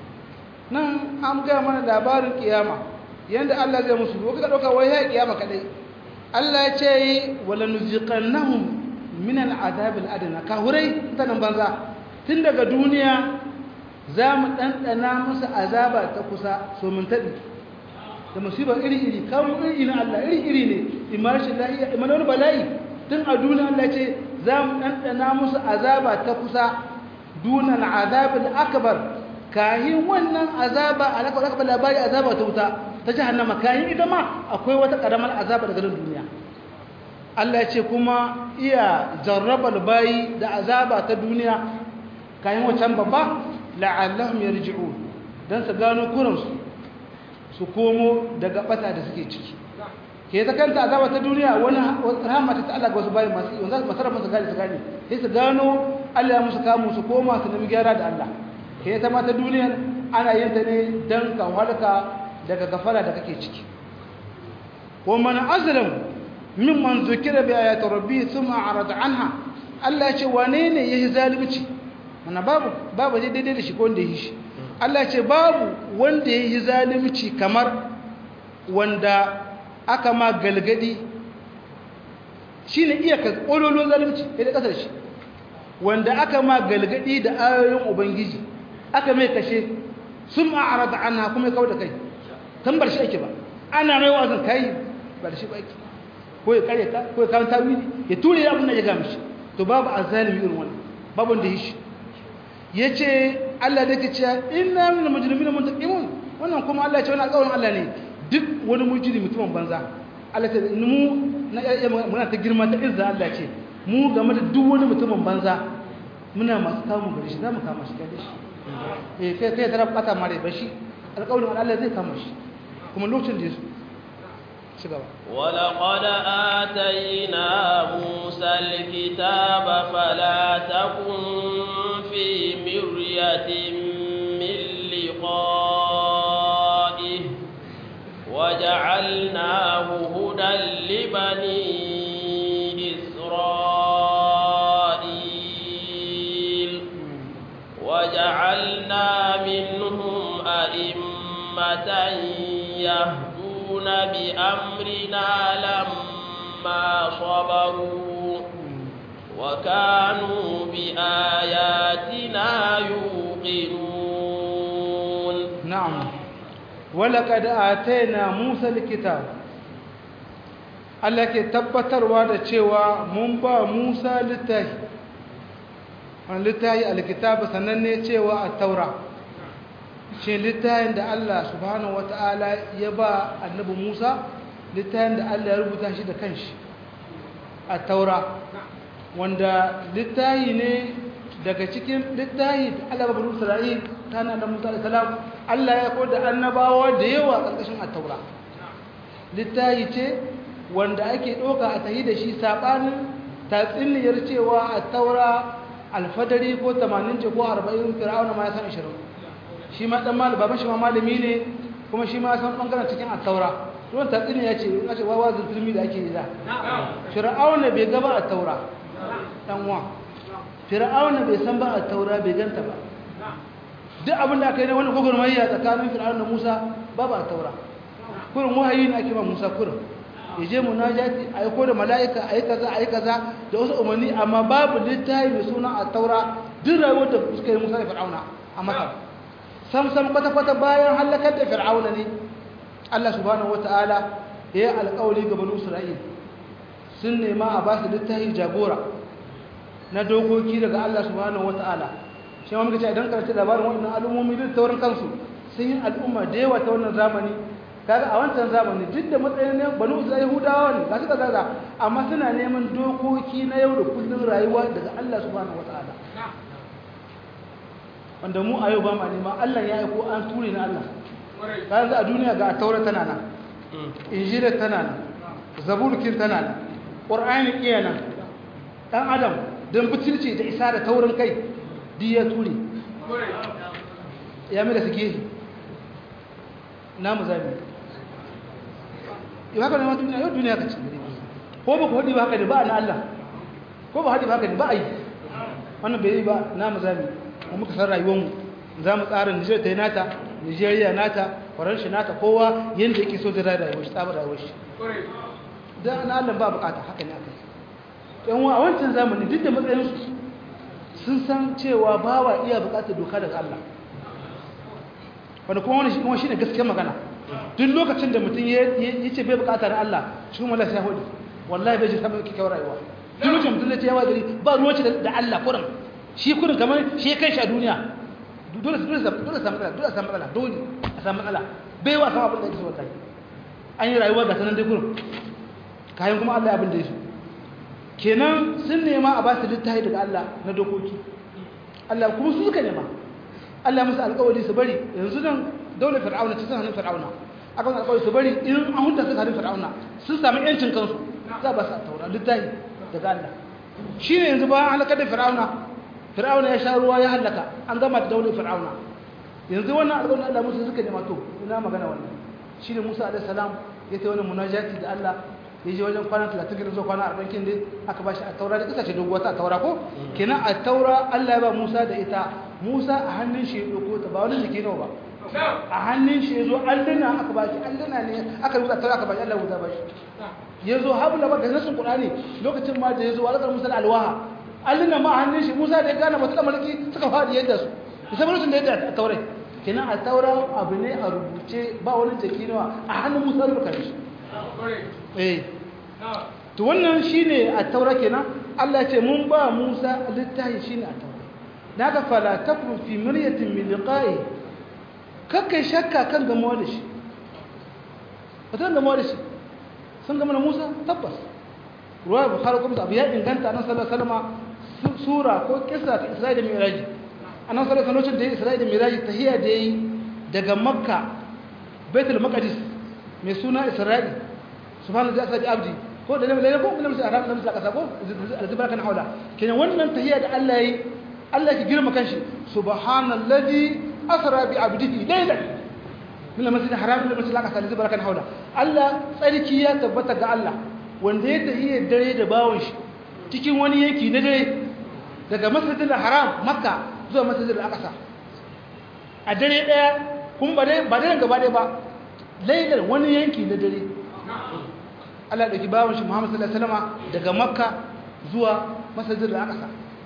nan an ga mana labarin kiyama yanda Allah zai musu ko ka dauka wai ya kiyama kadai Allah ya ce wala nuziqannahum min al'azab al'adna ka hurai tanan banza tun daga duniya za mu ɗanɗana musu azaba ta kusa so mun taɓi da musibar iri-iri kawo iri na Allah iri-iri ne imarshin lahiya imana wani bala'i tun a duniya Allah ce za mu ɗanɗana musu azaba ta kusa dunan azabin akabar kayin wannan azaba a laka aka labari azaba ta wuta ta jahannama kayin ita ma akwai wata ƙaramar azaba daga nan duniya Allah ce kuma iya jarrabar bayi da azaba ta duniya kayan wacan babba la'allahum yarji'un dan su gano kuransu su komo daga bata da suke ciki ke ta kanta azaba ta duniya wani rahama ta Allah ga wasu bayan masu yi wanda masarrafa su gane su gane sai su gano Allah ya musu kamu su koma su nemi gyara da Allah ke ta mata duniya ana yin ta ne dan ka halka daga gafara da kake ciki wa man azlam mimman zukira bi ayati rabbi thumma arada anha Allah ya ce wane ne yayi zalunci mana babu babu zai daidai da shi ko wanda ya yi shi Allah ce babu wanda ya yi zalimci kamar wanda aka ma galgadi shi ne iya ƙololon zalimci ya da ƙasar shi wanda aka ma galgadi da ayoyin ubangiji aka mai kashe sun ma'ara da ana kuma ya kawo da kai kan bar shi ake ba ana mai wazin kai bar shi ba ake ko ya kare ta ko ya kawo tawili ya ture abin da ya gami shi to babu azalimi irin wannan babu wanda ya yi shi ya ce Allah da ke ce ina min mujrimin muntaqimun wannan kuma Allah ya ce wannan alƙawarin Allah ne duk wani mujrimi mutumin banza Allah ta mu na muna ta girma ta izza Allah ce mu game da duk wani mutumin banza muna masu kawo gari shi za mu kama shi kai shi eh kai kai tara bata mare ba shi alƙawarin Allah zai kama shi kuma lokacin da yaso ci gaba ولقد آتينا موسى الكتاب فلا تكن في مرية من لقائه وجعلناه هدى لبني إسرائيل وجعلنا منهم أئمة يهدون بأمرنا لما صبروا وكانوا بآياتنا يوقنون نعم ولقد آتينا موسى الكتاب Allah ke tabbatarwa da cewa mun ba Musa littafi wani littafi alkitabu sananne cewa a taura shi littafin da Allah subhanahu wata'ala ya ba annabi Musa littafin da Allah ya rubuta shi da kanshi a taura wanda littafi ne daga cikin littafi da Allah ba bani Isra'il ta da Musa alaihi salam Allah ya koda annabawa da yawa karkashin at-taura littafi ce wanda ake ɗauka a tahi da shi saɓanin tatsiniyar cewa a taura alfadari ko 80 ce ko 40 fir'auna ma ya san 20 shi ma ɗan malami baban shi ma malami ne kuma shi ma san ɓangaren cikin a taura ruwan tatsini ya ce in ce wawa zulfilmi da ake yi da fir'auna bai gaba a taura dan wa fir'auna bai san ba a taura bai ganta ba duk abin da aka yi na wani gwagwarmayya tsakanin fir'auna da musa babu a taura kurin wahayi ne ake ma musa kurin ya je munajati a yi da mala'ika a yi kaza a yi kaza da wasu umarni amma babu littafi mai suna a taura duk rayuwar da suka yi musa da fir'auna a masar sam sam kwata-kwata bayan halakar da fir'auna ne allah subhanahu wata'ala ya yi alkawali ga banu isra'il sun nema a ba su littafi jagora na dokoki daga allah subhanahu wata'ala shi ma muka ce idan karanta labarin waɗannan al'ummomi duk taurin kansu sun yi al'umma da yawa ta wannan zamani kaga a wancan zamani duk da matsayin ne banu isra'ila yahudawa ne ga suka zaga amma suna neman dokoki na yau da kullun rayuwa daga Allah subhanahu wataala wanda mu a yau ba ma nema Allah ya aiko an ture na Allah kaga a duniya ga taura tana nan injila tana nan zaburkin tana nan qur'ani iya nan dan adam dan butulci da isa da taurin kai duk ya ture ya mai da suke namu zabi yau haka ne ma duniya yau duniya ka ce ko ba ku haɗi ba haka ne ba na Allah ko ba haɗi ba haka ne ba a yi wannan bai yi ba na mu zami mu muka san rayuwarmu za mu tsara Nijar ta yi nata Nijeriya nata Faransa nata kowa yadda yake so zai rayuwar shi tsabar rayuwar shi don na Allah ba bukata haka ne aka yi yan a wancan zamani duk da matsayinsu sun san cewa ba wa iya bukatar doka daga Allah wanda kuma wani shi ne gaskiyar magana duk lokacin da mutum ya ce bai bukata na Allah shi kuma lafiya hudu wallahi bai ji samun kyakkyawar rayuwa duk lokacin mutum zai ce yawa gari ba ruwa ce da Allah kurin shi kurin kamar shi kai shi a duniya dole dole dole samu matsala dole samu matsala dole a samu matsala bai wa samu abin da yake so wallahi an yi rayuwa ga sanan dai kurin kayan kuma Allah abin da ya so kenan sun nema a ba su littafi daga Allah na dokoki Allah kuma su suka nema Allah musu alƙawari su bari yanzu nan daular fir'auna ta sanin fir'auna akan alƙawari su bari in an hunta su sanin fir'auna sun sami yancin kansu za ba su taura littafi daga Allah shi ne yanzu bayan halakar da fir'auna fir'auna ya sha ruwa ya halaka an gama da daular fir'auna yanzu wannan alƙawarin Allah musu suka nema to ina magana wannan shi ne Musa alaihi salam ya ta wani munajati da Allah ya je wajen kwana 30 gidan zuwa kwana 40 kin dai aka bashi a taura da kisa ce doguwa ta taura ko kenan a taura Allah ya ba Musa da ita Musa a hannun shi ya dauko ta ba wani jiki nawa ba a hannun shi yazo alluna aka bashi alluna ne aka rubuta taura aka bashi Allah ya bashi yazo habla ba da nasin Qur'ani lokacin ma da yazo alƙar Musa alwaha alluna ma a hannun shi Musa da ya gane mata malaki suka fadi yadda su sai lokacin da yadda a taura kenan a taura abu ne a rubuce ba wani jiki nawa a hannun Musa rubuta shi eh to wannan shine a taura kenan Allah ce mun ba Musa littafi shine a taura daga fala takun fi miryatin min liqa'i kakkai shakka kan gamuwa da shi wata gamuwa da shi sun gama da Musa tabbas ruwa bukhari kuma abu ya inganta nan sallallahu alaihi wasallam sura ko kissa ta Isra'i da Mi'raj annan sallallahu alaihi wasallam da Isra'i da Mi'raj tahiyya da yi daga Makka Baitul Maqdis mai suna Isra'i subhanahu wa ta'ala abdi ko da lalle ko kuma sai arab nan saka sako alzibar kan haula kenan wannan tahiyya da Allah yi Allah ki girma kanshi subhanallazi asra bi abdihi laylan min al-masjid haram ila masjid al-aqsa alzibar kan haula Allah tsarki ya tabbata ga Allah wanda ya tahiyya dare da bawon shi cikin wani yanki na dare daga masjid al-haram makka zuwa masjid al-aqsa a dare daya kun ba dai ba dai gaba dai ba laylan wani yanki na dare Allah ɗauki bawan shi Muhammad sallallahu alaihi wasallam daga Makka zuwa Masjidil Aqsa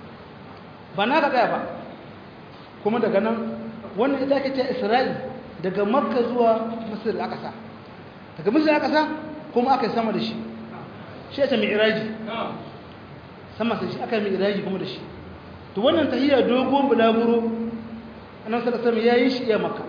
ba na ka tsaya ba kuma daga nan wannan ita ake ce Isra'il daga Makka zuwa Masjidil Aqsa daga Masjidil Aqsa kuma aka sama da shi shi ya ta mi'raji sama sai shi aka mi'raji kuma da shi to wannan tahiyya dogon bulaguro annabi sallallahu alaihi wasallam yayi shi iya Makka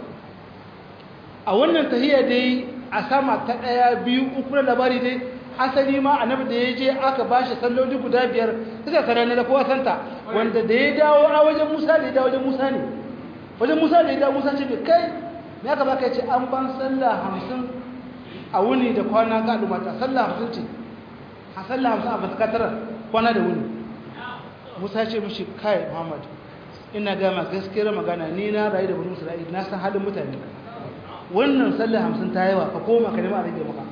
a wannan tahiyya dai a sama ta ɗaya biyu uku na labari dai asali ma annabi da ya je aka ba shi salloli guda biyar suka sarari da kowa santa wanda da ya dawo a wajen musa da ya dawo wajen musa ne wajen musa da ya dawo musa ce bai kai me aka baka ce an ban sallah hamsin a wuni da kwana ga al'ummata sallah hamsin ce a sallah hamsin a fasakatarar kwana da wuni musa ce mishi kai muhammad ina gama gaskiyar magana ni na rayu da bani isra'ila na san halin mutane wannan sallar hamsin ta yawa ka koma ka nema a rage maka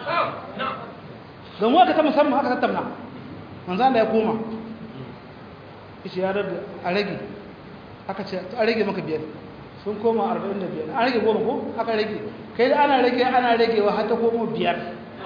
gamu aka ta musamman aka tattauna manzan da ya koma ishe ya rabu a rage aka ce a rage maka biyar sun koma 45 an rage goma ko aka rage kai da ana rage ana ragewa har ta komo biyar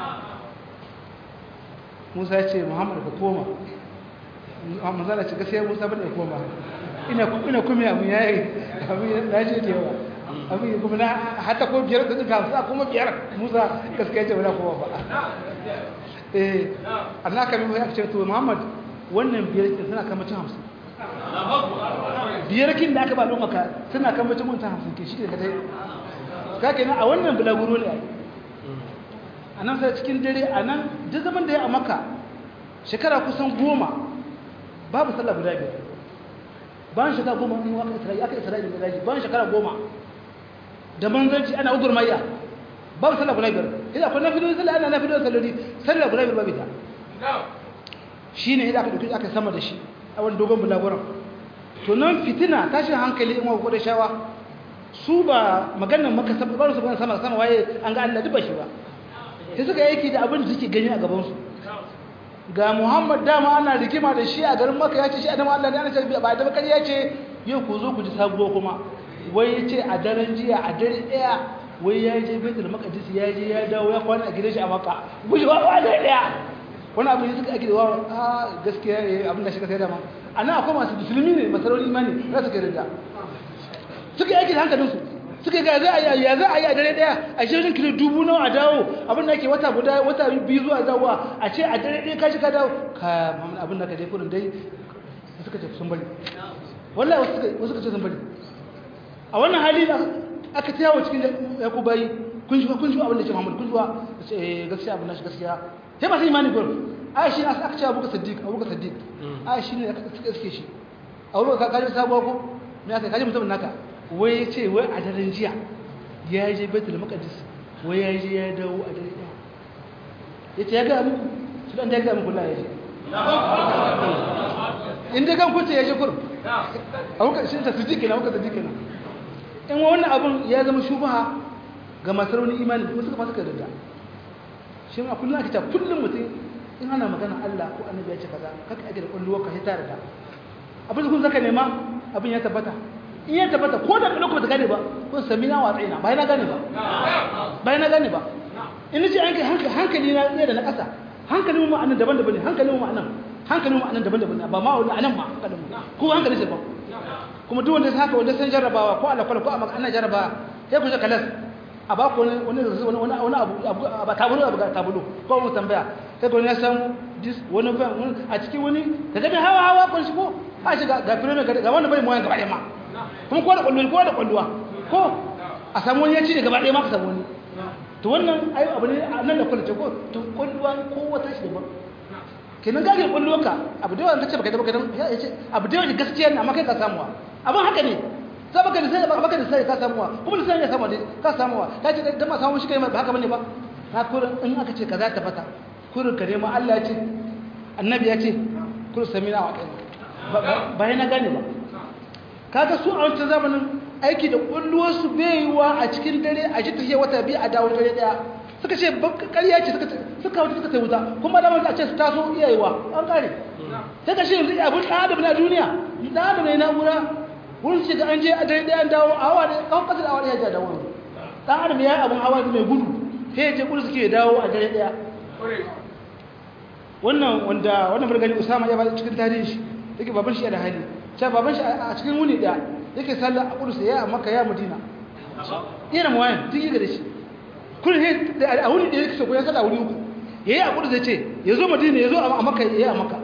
musa ya ce muhammadu ka koma manzana ce gaskiya musa bane ya koma ina kuma abu ya yi abu ya ce da yawa abu ya kuma na hata ko biyar da duka sa kuma biyar musa gaskiya ce wala koma ba eh Allah ka mai aka ce to muhammad wannan biyar kin suna kama cin hamsin biyar kin da aka ba maka suna kama cin mutum hamsin ke shi da kadai ka kenan a wannan bulaguro ne ai a nan sai cikin dare a nan duk zaman da ya a maka shekara kusan goma babu sallah guda biyar bayan shekara goma in aka isra'i aka isra'i da daji bayan shekara goma da manzanci ana ugur maiya babu sallah guda biyar idan akwai na fido sallah ana na fido sallari sallah guda biyar babu ita shi ne idan aka ɗauki aka sama da shi a wani dogon bulaguran to nan fitina tashin hankali in wa da shawa su ba maganar maka ba su sama sama waye an ga Allah duba shi ba sai suka yake da abin da suke gani a gabansu ga muhammad dama ana rigima da shi a garin maka ya ce shi adama allah ne ana ce ba da bakar ya ce yau ku zo ku ji sabuwa kuma wai ya ce a daren jiya a dare ɗaya wai ya je betul makadis ya je ya dawo ya kwana a gidan shi a maka guji ba wa dare ɗaya wani abin da suka ake da wa a gaskiya ya abin da shi ka sai dama a nan akwai masu musulmi ne masarautar imani za su kai rinda suka yake da hankalinsu suka ga za a yi ya za a yi a dare daya a shirin kilo dubu nawa a dawo abin da ke wata guda wata biyu zuwa dawowa a ce a dare daya kashi ka dawo ka mamun abin da ka dai kurin dai suka ce sun bari wallahi wasu suka ce sun bari a wannan hali da aka ta yawo cikin yaku bayi kun shuwa kun shuwa abin da ce muhammad kun shuwa gaskiya abin da shi gaskiya sai masu imani gurin ai shi aka ce abuka siddiq abuka siddiq ai shi ne aka suke shi a wurin ka kaji sabuwa ko me aka kaji mutum naka wai ya ce wai a daren jiya ya je betul makadis wai ya je ya dawo a dare ɗaya ya ce ya gaya muku su ɗan ya gaya muku la ya je inda kan kuce ya je kur a wuka shi ta sujji kenan wuka sujji kenan in wannan abun ya zama shubaha ga masu rauni imani kuma suka masu karanta shi ma kullum ake ta kullum mutum in ana magana Allah ko annabi ya ce kaza kaka ake da kulluwa ka hita da abin da kun zaka nema abin ya tabbata in ya tabbata ko da lokacin da gane ba kun sami na watsa ina bai na gane ba bai na gane ba in ji an kai hankali na ne da na ƙasa hankalin mu anan daban-daban ne hankalin mu anan hankalin mu anan daban-daban ne ba ma wani anan ma hankalin mu ko hankali sai ba kuma duk wanda haka wanda san jarrabawa ko Allah ko amma ana jarrabawa sai ku je kalas a ba ku wani wani wani wani abu ba tabulu abu tabulu ko mu tambaya sai ku ne san dis wani ban a cikin wani kaga da hawa hawa kun shigo a shiga ga firme ga wannan bai mu yan gaba ɗaya ma kuma ko da kwallo ko da kwalluwa ko a samu wani ya ci da gaba ɗaya ma ka samu wani to wannan ayo abu ne nan da kwallo ce ko to kwalluwa ko wata shi daban kenan gage kwalluwa ka abu da yawan kace baka da baka ya ce abu da yawan gaskiya ne amma kai ka samuwa abin haka ne sai baka da sai baka da sai ka samuwa kuma da sai ya samu ka samuwa ka ce da ma samu shi kai ba haka bane ba na kurin in aka ce kaza ta fata kurin ka nema Allah ya ce annabi ya ce kurin samina wa kai ba na gane ba kaga su a wancan zamanin aiki da kulluwarsu bai yiwa a cikin dare a shi tafiya wata biyu a dawo dare daya suka ce ƙarya ce suka wuce suka sai wuta kuma da a ce su taso iyayewa an kare sai ka shi yanzu abin ɗan adam na duniya ɗan adam ne na'ura wurin ce da an je a dare daya an dawo a hawa ne kawai ƙasa da hawa ne ya ja dawo ɗan adam ya yi abin hawa mai gudu sai ya je kudu suke dawo a dare daya wannan wanda wannan burgani usama ya ba cikin tarihin shi yake baban shi da hali sai baban shi a cikin wuni da yake sallah a kudu ya a makka ya madina yana mawayan tun yi da shi kun he a wuni da yake so ko ya sallah wuri uku yayi a kudu zai ce yazo madina yazo a makka yayi a makka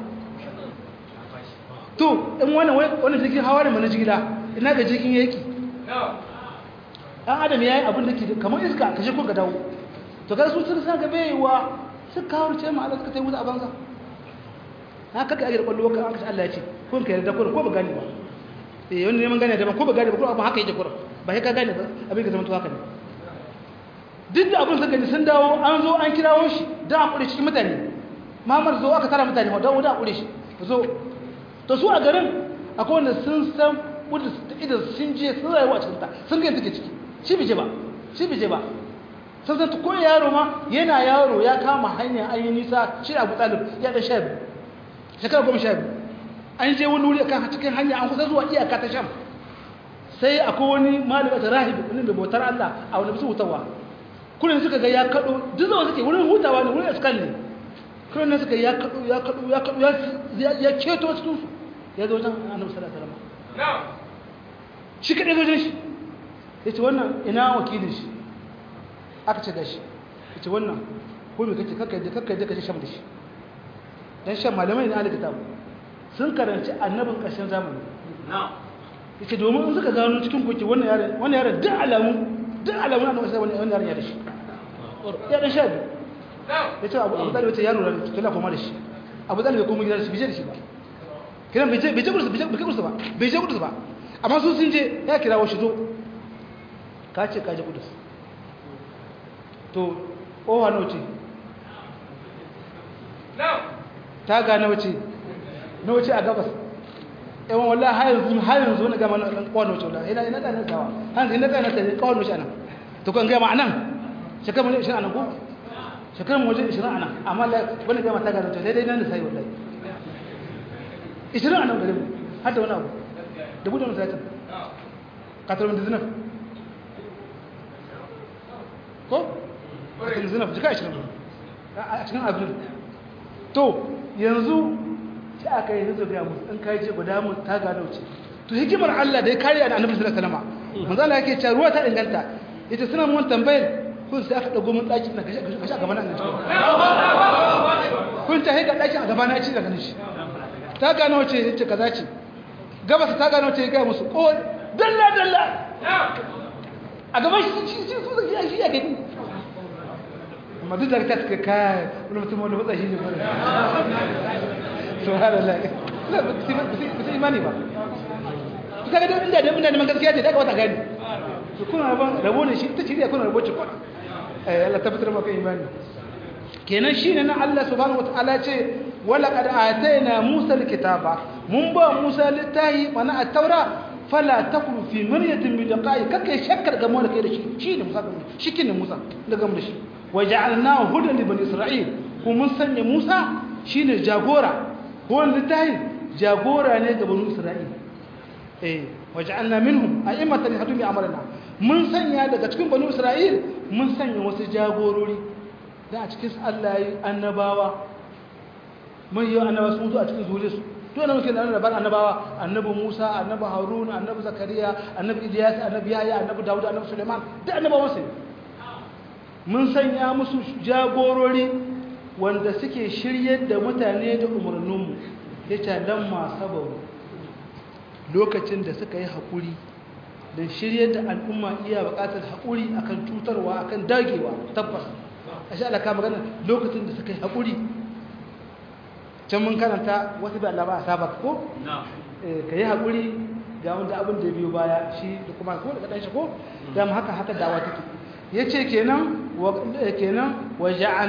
to in wannan wannan jirgin hawa ne mana jigila ina ga jirgin yake dan adam yayi abin da ke kamar iska kashe ko ka dawo to ga su sun san ga baiwa suka kawo ce ma Allah suka tayi wuta a banza na kaka ake da kwallo ka aka Allah ya ce kun ka yarda kun ko ba gane ba eh wanda neman gane da ko ba gane ba ko abin haka yake kur ba sai ka gane ba abin ka zama to haka ne duk da abin suka ji sun dawo an zo an kirawo shi da a kure cikin mutane mamar zo aka tara mutane dawo da a kure shi zo to su a garin akwai wanda sun san wudu idan sun je sun rayuwa cikin ta sun ga take ciki shi bije ba shi bai je ba sun san ko yaro ma yana yaro ya kama hanya an yi nisa shi abu talib ya da sha biyu shekara goma sha biyu an je wani wuri kan cikin hanya an kusa zuwa iyaka ta sham sai akwai wani malama ta rahibi wani mai bautar Allah a wani bisu hutawa kullum suka ga ya kado duk zama suke wurin hutawa ne wurin iskan ne kullum ne suka ya kado ya kado ya kado ya keto cikin su ya zo wajen annabi sallallahu alaihi wasallam shi kadai wajen shi yace wannan ina wakilin shi aka ce gashi yace wannan ko me kake kakkai da kakkai da kaje sham da shi dan shan malamai ne alkitab sun karanci annabin ƙarshen zamani yace domin in suka gano cikin koki wannan yaron wannan yaron duk alamu duk alamu annabi sai wannan yaron ya da shi ya dan sha biyu yace abu abu dalil yace yaro ran kila kuma da shi abu dalil bai kuma gidan shi bai da shi ba kiran bai je bai je kursu bai je kursu ba bai je kursu ba amma su sun je ya kira wa shi zo ka ce ka je kudus to owa nawa ce ta ga nawa ce nawa ce a gabas yawan wallah har yanzu har yanzu na gama nan kawai nawa ce wallah ina ina tsanin sawa hanzu ina tsanin sai kawai nawa ce anan to kan gama anan shekaru mu 20 anan ko shekaru mu 20 anan amma wani gama ta ga nawa ce sai dai nan da sai wallahi 20 anan gare mu har da wani abu da buɗe wani satin katar da zinaf ko katar zinaf jika 20 a cikin abin to yanzu sai aka yi zuwa ga musu in kai ce guda mu ta gano ce to hikimar Allah da ya kare da Annabi sallallahu alaihi wasallam manzo Allah yake cewa ruwa ta inganta yace suna mun tambayar kun sai aka dago mun daki na gashi gashi a gaban nan kun ta hika daki a gaban na ci daga nishi ta gano ce yace kaza ce gabas ta gano ce ga musu ko dalla dalla a gaban shi shi shi su shi ya gani amma duk da ta suka kai wani mutum wanda matsa shi ne bane subhanallah la ba su imani ba su kaga da inda da inda neman gaskiya ce da ka wata gani su kuna rabon rabo ne shi ta shirya kuna rabo ce kwana eh Allah tabbatar maka imani kenan shine nan Allah subhanahu wataala ce wala qad atayna Musa alkitaba mun ba Musa littahi mana at-taura fala takun fi maryatin min liqa'i kake shakkar gamo da kai da shi shine Musa shi kin Musa da gamo da shi waja'alnahu hudan li bani isra'il kuma mun sanya Musa shine jagora ko littahi jagora ne ga bani isra'il eh waja'alna minhum a'immatan yahduna bi amrina mun sanya daga cikin bani isra'il mun sanya wasu jagorori da a cikin Allah yi annabawa mun yi annabawa sun zo a cikin zuriyarsu to ana muke da annabawa annabawa annabi Musa annabi Harun annabi Zakariya annabi Ilyas annabi Yahya annabi Dawud annabi Sulaiman da annabawa sai mun sanya musu jagorori wanda suke shiryar da mutane da umarninmu yace dan ma sabaru lokacin da suka yi hakuri da shiryar da al'umma iya buƙatar hakuri akan cutarwa akan dagewa tabbas a sha alaka magana lokacin da suka yi haƙuri can mun karanta wasu da Allah ba a saba ko? ka yi haƙuri ga wanda abin da ya biyo baya shi da kuma ko da ɗan shi ko? dama haka haka dawa take ya ce kenan wa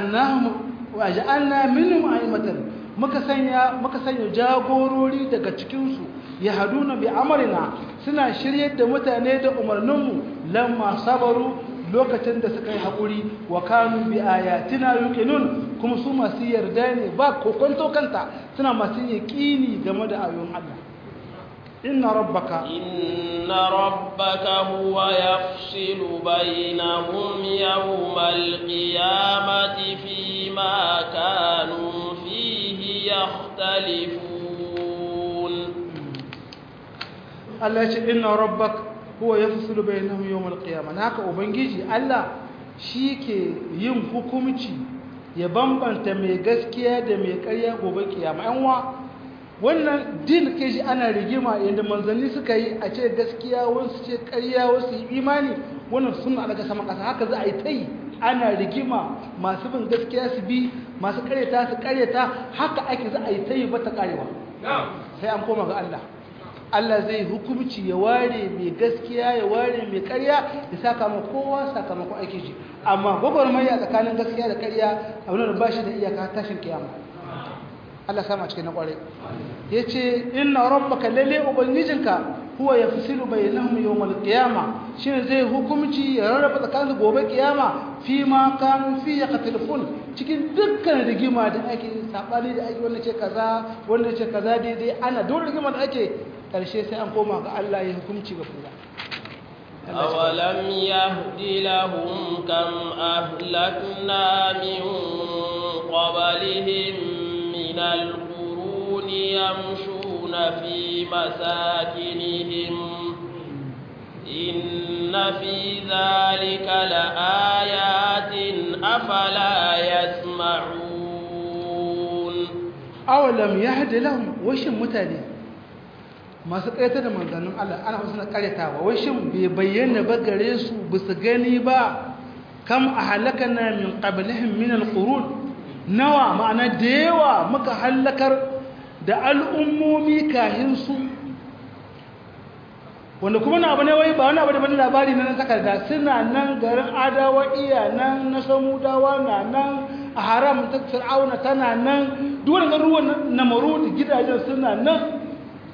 ja'anna minhum aimatan muka sanya muka sanya jagorori daga cikinsu ya haduna bi amarina suna shiryar da mutane da umarninmu lamma sabaru lokacin da suka yi haƙuri wa kanu bi ayatina yuqinun kuma su masu yarda ne ba kokonto kanta suna masu yaqini game da ayoyin Allah inna rabbaka inna rabbaka huwa yafsilu bainahum yawmal qiyamati fima kanu fihi yakhtalifun Allah ya ce inna rabbaka huwa yafsilu bainahum yawm al-qiyamah haka ubangiji Allah ke yin hukunci ya bambanta mai gaskiya da mai ƙarya gobe kiyama yan wa wannan din ke shi ana rigima yanda manzanni suka yi a ce gaskiya wasu ce ƙarya wasu imani wannan sunna daga sama ƙasa haka za a yi ta yi ana rigima masu bin gaskiya su bi masu ƙaryata su ƙaryata haka ake za a yi ta yi bata ƙarewa sai an koma ga Allah Allah zai hukumci ya ware mai gaskiya ya ware mai ƙarya ya saka ma kowa sakamakon aiki shi amma gwagwarmaya tsakanin gaskiya da ƙarya abin da ba shi da iyaka tashin kiyama Allah sama cikin na ƙware ya ce inna rabbaka lalle ubangijinka huwa ya fisilu bainahum yawmal qiyama shine zai hukunci ya rarraba tsakanin gobe kiyama fi ma kanu fi yaqtilfun cikin dukkan rigima da ake sabani da ake wannan ce kaza wannan ce kaza daidai ana dole rigima da ake karshe sai an koma ga Allah ya hukunci ga kowa أولم يهد لهم كم أهلكنا من قبلهم من القرون يمشون في مساكنهم إن في ذلك لآيات أفلا يسمعون أولم يهد لهم وش متاني masu ƙayatar da manzannin Allah ana wasu na ƙaryatawa wai shin bai bayyana ba gare su ba su gani ba kam a halaka na min ƙabilihin min alƙurun nawa ma'ana da yawa muka hallakar da al'ummomi kahin su wanda kuma na abu ne wai ba wani abu da bane labari na nan takarda suna nan garin adawa iya nan na samudawa na nan a haram ta fir'auna tana nan duk wani garuruwan na maru gidajen suna nan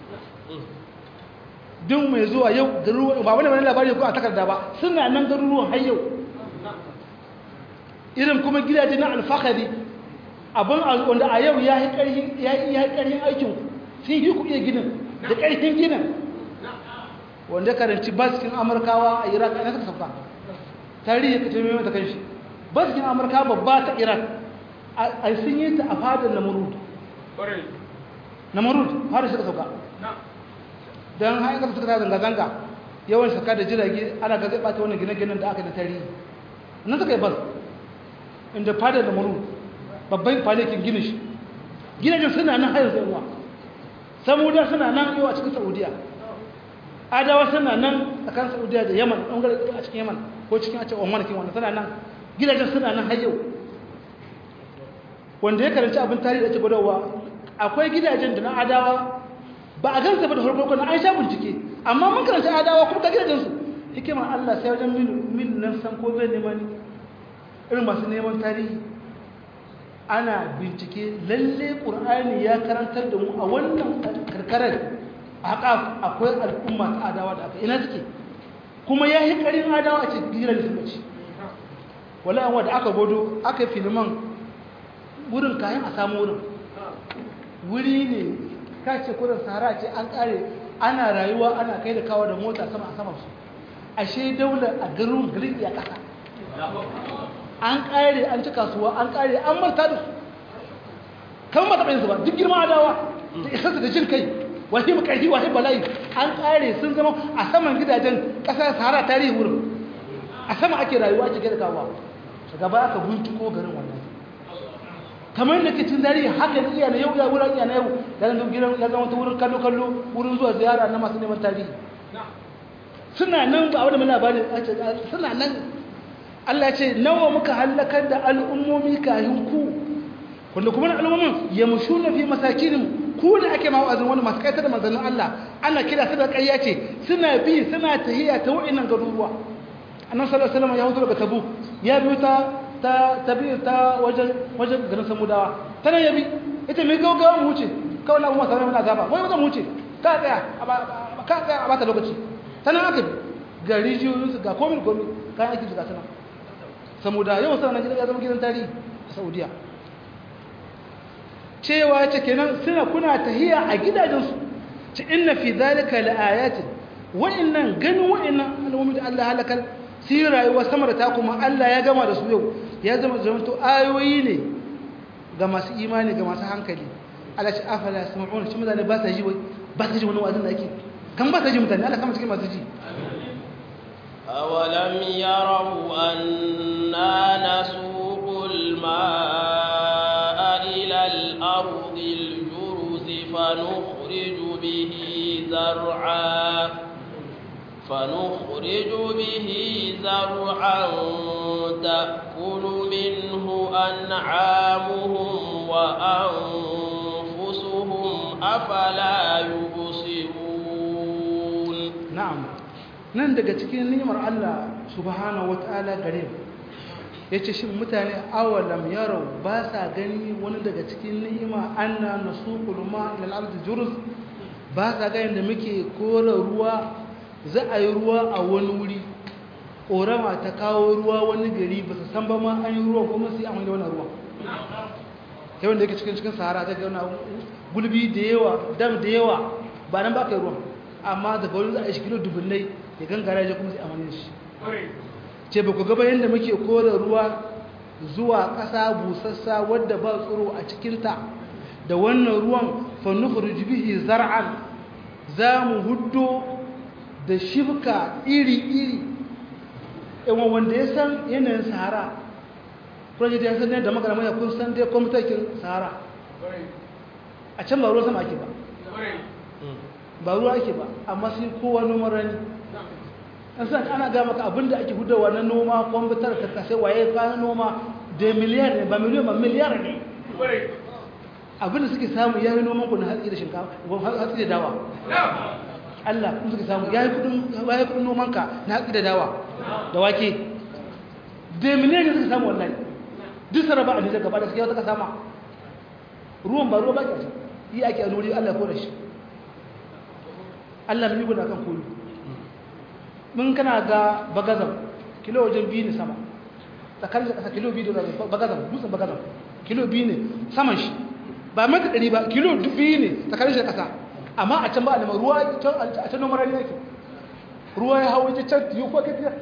duk mai zuwa yau garuruwan ba wani wani labari ko a takarda ba suna nan garuruwan har yau irin kuma gidaje na alfahari abin wanda a yau ya yi ƙarfin aikin sun yi ku iya ginin da ƙarfin ginin wanda karanci baskin amurkawa a iraq a suka sauka tarihi ka taimai mata kan shi baskin amurka babba ta iraq a sun yi ta a fadar namurud namurud fadar suka sauka don hain kasa suka ta zanga-zanga yawan shaka da jirage ana ga zai ɓata wannan gine-ginen da aka da tarihi nan suka yi bas inda fadar namurud babban falikin gini shi gidajen suna nan hayar zai uwa samuda suna nan yau a cikin saudiya adawa suna nan a kan saudiya da yaman ɓangare a cikin yaman ko cikin a cikin oman kin wanda suna nan gidajen suna nan har yau wanda ya karanci abin tarihi da ake gudawa akwai gidajen da na adawa ba a gansa ba da harkar na an sha bincike amma mun karanci adawa kuma ga gidajensu hikimar allah sai wajen mil nan san ko bai neman irin masu neman tarihi ana bincike lalle ƙur'ani ya karantar da mu a wannan karkarar haka akwai al'umma ta adawa da aka ina suke kuma ya yi ƙarin adawa a cikin gidan da suka ci wala yan wadda aka godo aka yi filiman wurin kayan a samu wurin wuri ne ka ce kurin sahara ce an ƙare ana rayuwa ana kai da kawo da mota sama a saman su ashe daular a garin garin ya ƙasa an ƙare an ci kasuwa an ƙare an manta da su kan mata ɗayansu ba duk girma adawa da isarsu da jin kai wahi makarfi wahi bala'i an ƙare sun zama a saman gidajen ƙasar sahara tarihi wurin a sama ake rayuwa ake gada kawo shiga ba aka binciko garin wannan kamar da ke cin tarihi haka ne iya na yau ya wurin iya na yau ya zama gidan ya zama ta wurin kallo kallo wurin zuwa ziyara na masu neman tarihi suna nan ba a wadda mana labarin suna nan Allah ce nawa muka halakar da al'ummomi kayan ku wanda kuma na al'ummomin ya mushu na fi masakinin ku da ake ma wa'azin wani masu kaitar da manzannin Allah ana kira su da ƙarya ce suna bi suna tahiya ta wa'innan garuruwa annan sallallahu alaihi wasallam ya hutu daga tabu ya biyo ta ta tabi ta wajen wajen garin samudawa tana ya bi ita mai gaugawa mu wuce kawai na kuma sanar mana gaba wai wajen mu wuce ka tsaya ka tsaya a bata lokaci tana aka bi ga rijiyoyinsu ga komin komin kayan aikin su ga tana samuda yau sana gidan ya zama gidan tarihi a saudiya cewa ce kenan suna kuna tahiya a gidajensu ci inna fi zalika laayatin wa'annan ganin wa'annan al'ummi da Allah halakar su yi rayuwa sama da ta kuma Allah ya gama da su yau ya zama zamanto ayoyi ne ga masu imani ga masu hankali Allah ce afala yasma'una shi mutane ba sa ji wai ba sa ji wani wazin da ake kan ba sa ji mutane Allah kama cikin masu ji أولم يروا أنا نسوق الماء إلى الأرض الجرز فنخرج به زرعا فنخرج به زرعا تأكل منه أنعامهم وأنفسهم أفلا يبصرون نعم nan daga cikin ni'imar Allah subhanahu wata'ala gare mu yace shin mutane awalam yarau ba sa gani wani daga cikin ni'ima anna nasuqul ma ila al-ardi jurz ba sa gani da muke kora ruwa za a yi ruwa a wani wuri ƙorama ta kawo ruwa wani gari ba su san ba ma an yi ruwan kuma sai an wani wani ruwan ta wanda yake cikin cikin sahara ta gauna gulbi da yawa dam da yawa ba nan ba ka yi ruwan amma daga wani za a yi shi kilo dubunnai ya gangara ya kuma sai amfani shi ce ba ku gaba yadda muke kore ruwa zuwa ƙasa busassa wadda ba tsoro a cikinta da wannan ruwan fannuhur bihi zar'an za mu huddo da shibka iri-iri yawan wanda ya san yanayin sahara project ya san ne da magana ya kun san dai kwamitakin sahara a can ba ruwa sama ake ba ba ruwa ake ba amma sai kowa noman rani an san ana ga maka abinda ake hudawa na noma kwamfutar ka kasai waye kayan noma da miliyar ne ba miliyan ba miliyar ne abinda suke samu ya yi noman ku na hatsi da shinkafa hatsi da dawa Allah kun suke samu ya yi kudin noman ka na hatsi da dawa da wake da miliyar ne suke samu wallahi duk sarrafa a nijar gaba da suke wata ka sama ruwan ba ruwa ba ke yi ake a nuri Allah ko da shi Allah mai guda kan kulu mun kana ga bagazan kilo wajen biyu ne sama tsakanin da ƙasa kilo biyu da bagazan dutsen bagazan kilo biyu ne saman shi ba mata ɗari ba kilo biyu ne tsakanin shi da ƙasa amma a can ba a nema ruwa a can nomar rani yake ruwa ya hau ita can yi kuwa kafiya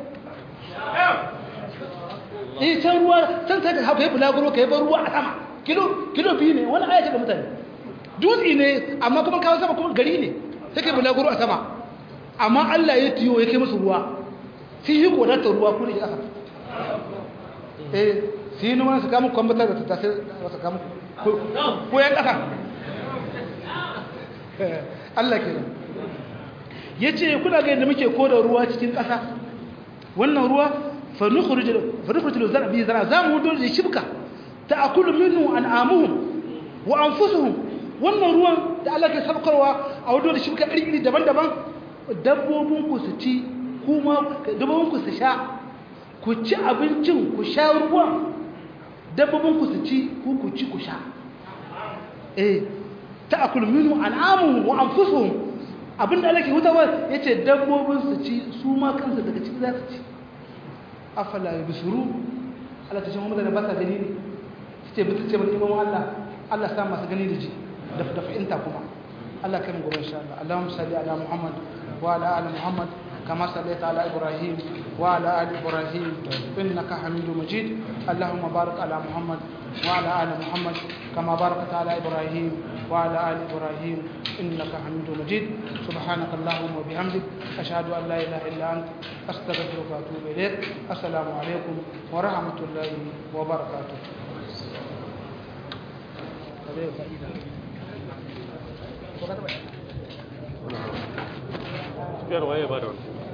eh can ruwa can sai ka hau ka yi bulaguro ka yi bar ruwa a sama kilo kilo biyu ne wani ayace da mutane dutse ne amma kuma kawo sama kuma gari ne sai ka yi bulaguro a sama amma Allah ya tiyo ya kai musu ruwa sai yi kodatar ruwa kuma ya ƙasa eh sai yi nuna su kama kwambatar da ta sai wasu kama ko ya ƙasa Allah ke nan ya ce kuna ga yadda muke koda ruwa cikin ƙasa wannan ruwa fanukurjilu zara biyu zara za mu hudu da shibka ta akulu minu an amuhun wa an fusuhun wannan ruwan da Allah ke sabkarwa a hudu da shibka iri daban-daban dabbobinku su ci kuma dabbobinku su sha ku ci abincin ku sha ruwan dabbobinku su ci ku ku ci ku sha eh ta'kul minhu an'amuhum wa anfusuhum abinda Allah ke hutawa yace dabbobin su ci su ma kansu daga ciki za su ci afala yubsuru Allah ta ce Muhammad da ba sa gani ne ce bi ce bani imam Allah Allah sa masu gani da ji da da fa'inta kuma Allah kai mu gobe insha Allah Allahumma salli ala Muhammad وعلى آل محمد كما صليت على إبراهيم وعلى آل إبراهيم إنك حميد مجيد اللهم بارك على محمد وعلى آل محمد كما باركت على إبراهيم وعلى آل إبراهيم إنك حميد مجيد سبحانك اللهم وبحمدك أشهد أن لا إله إلا أنت أستغفرك وأتوب إليك السلام عليكم ورحمة الله وبركاته Первое, я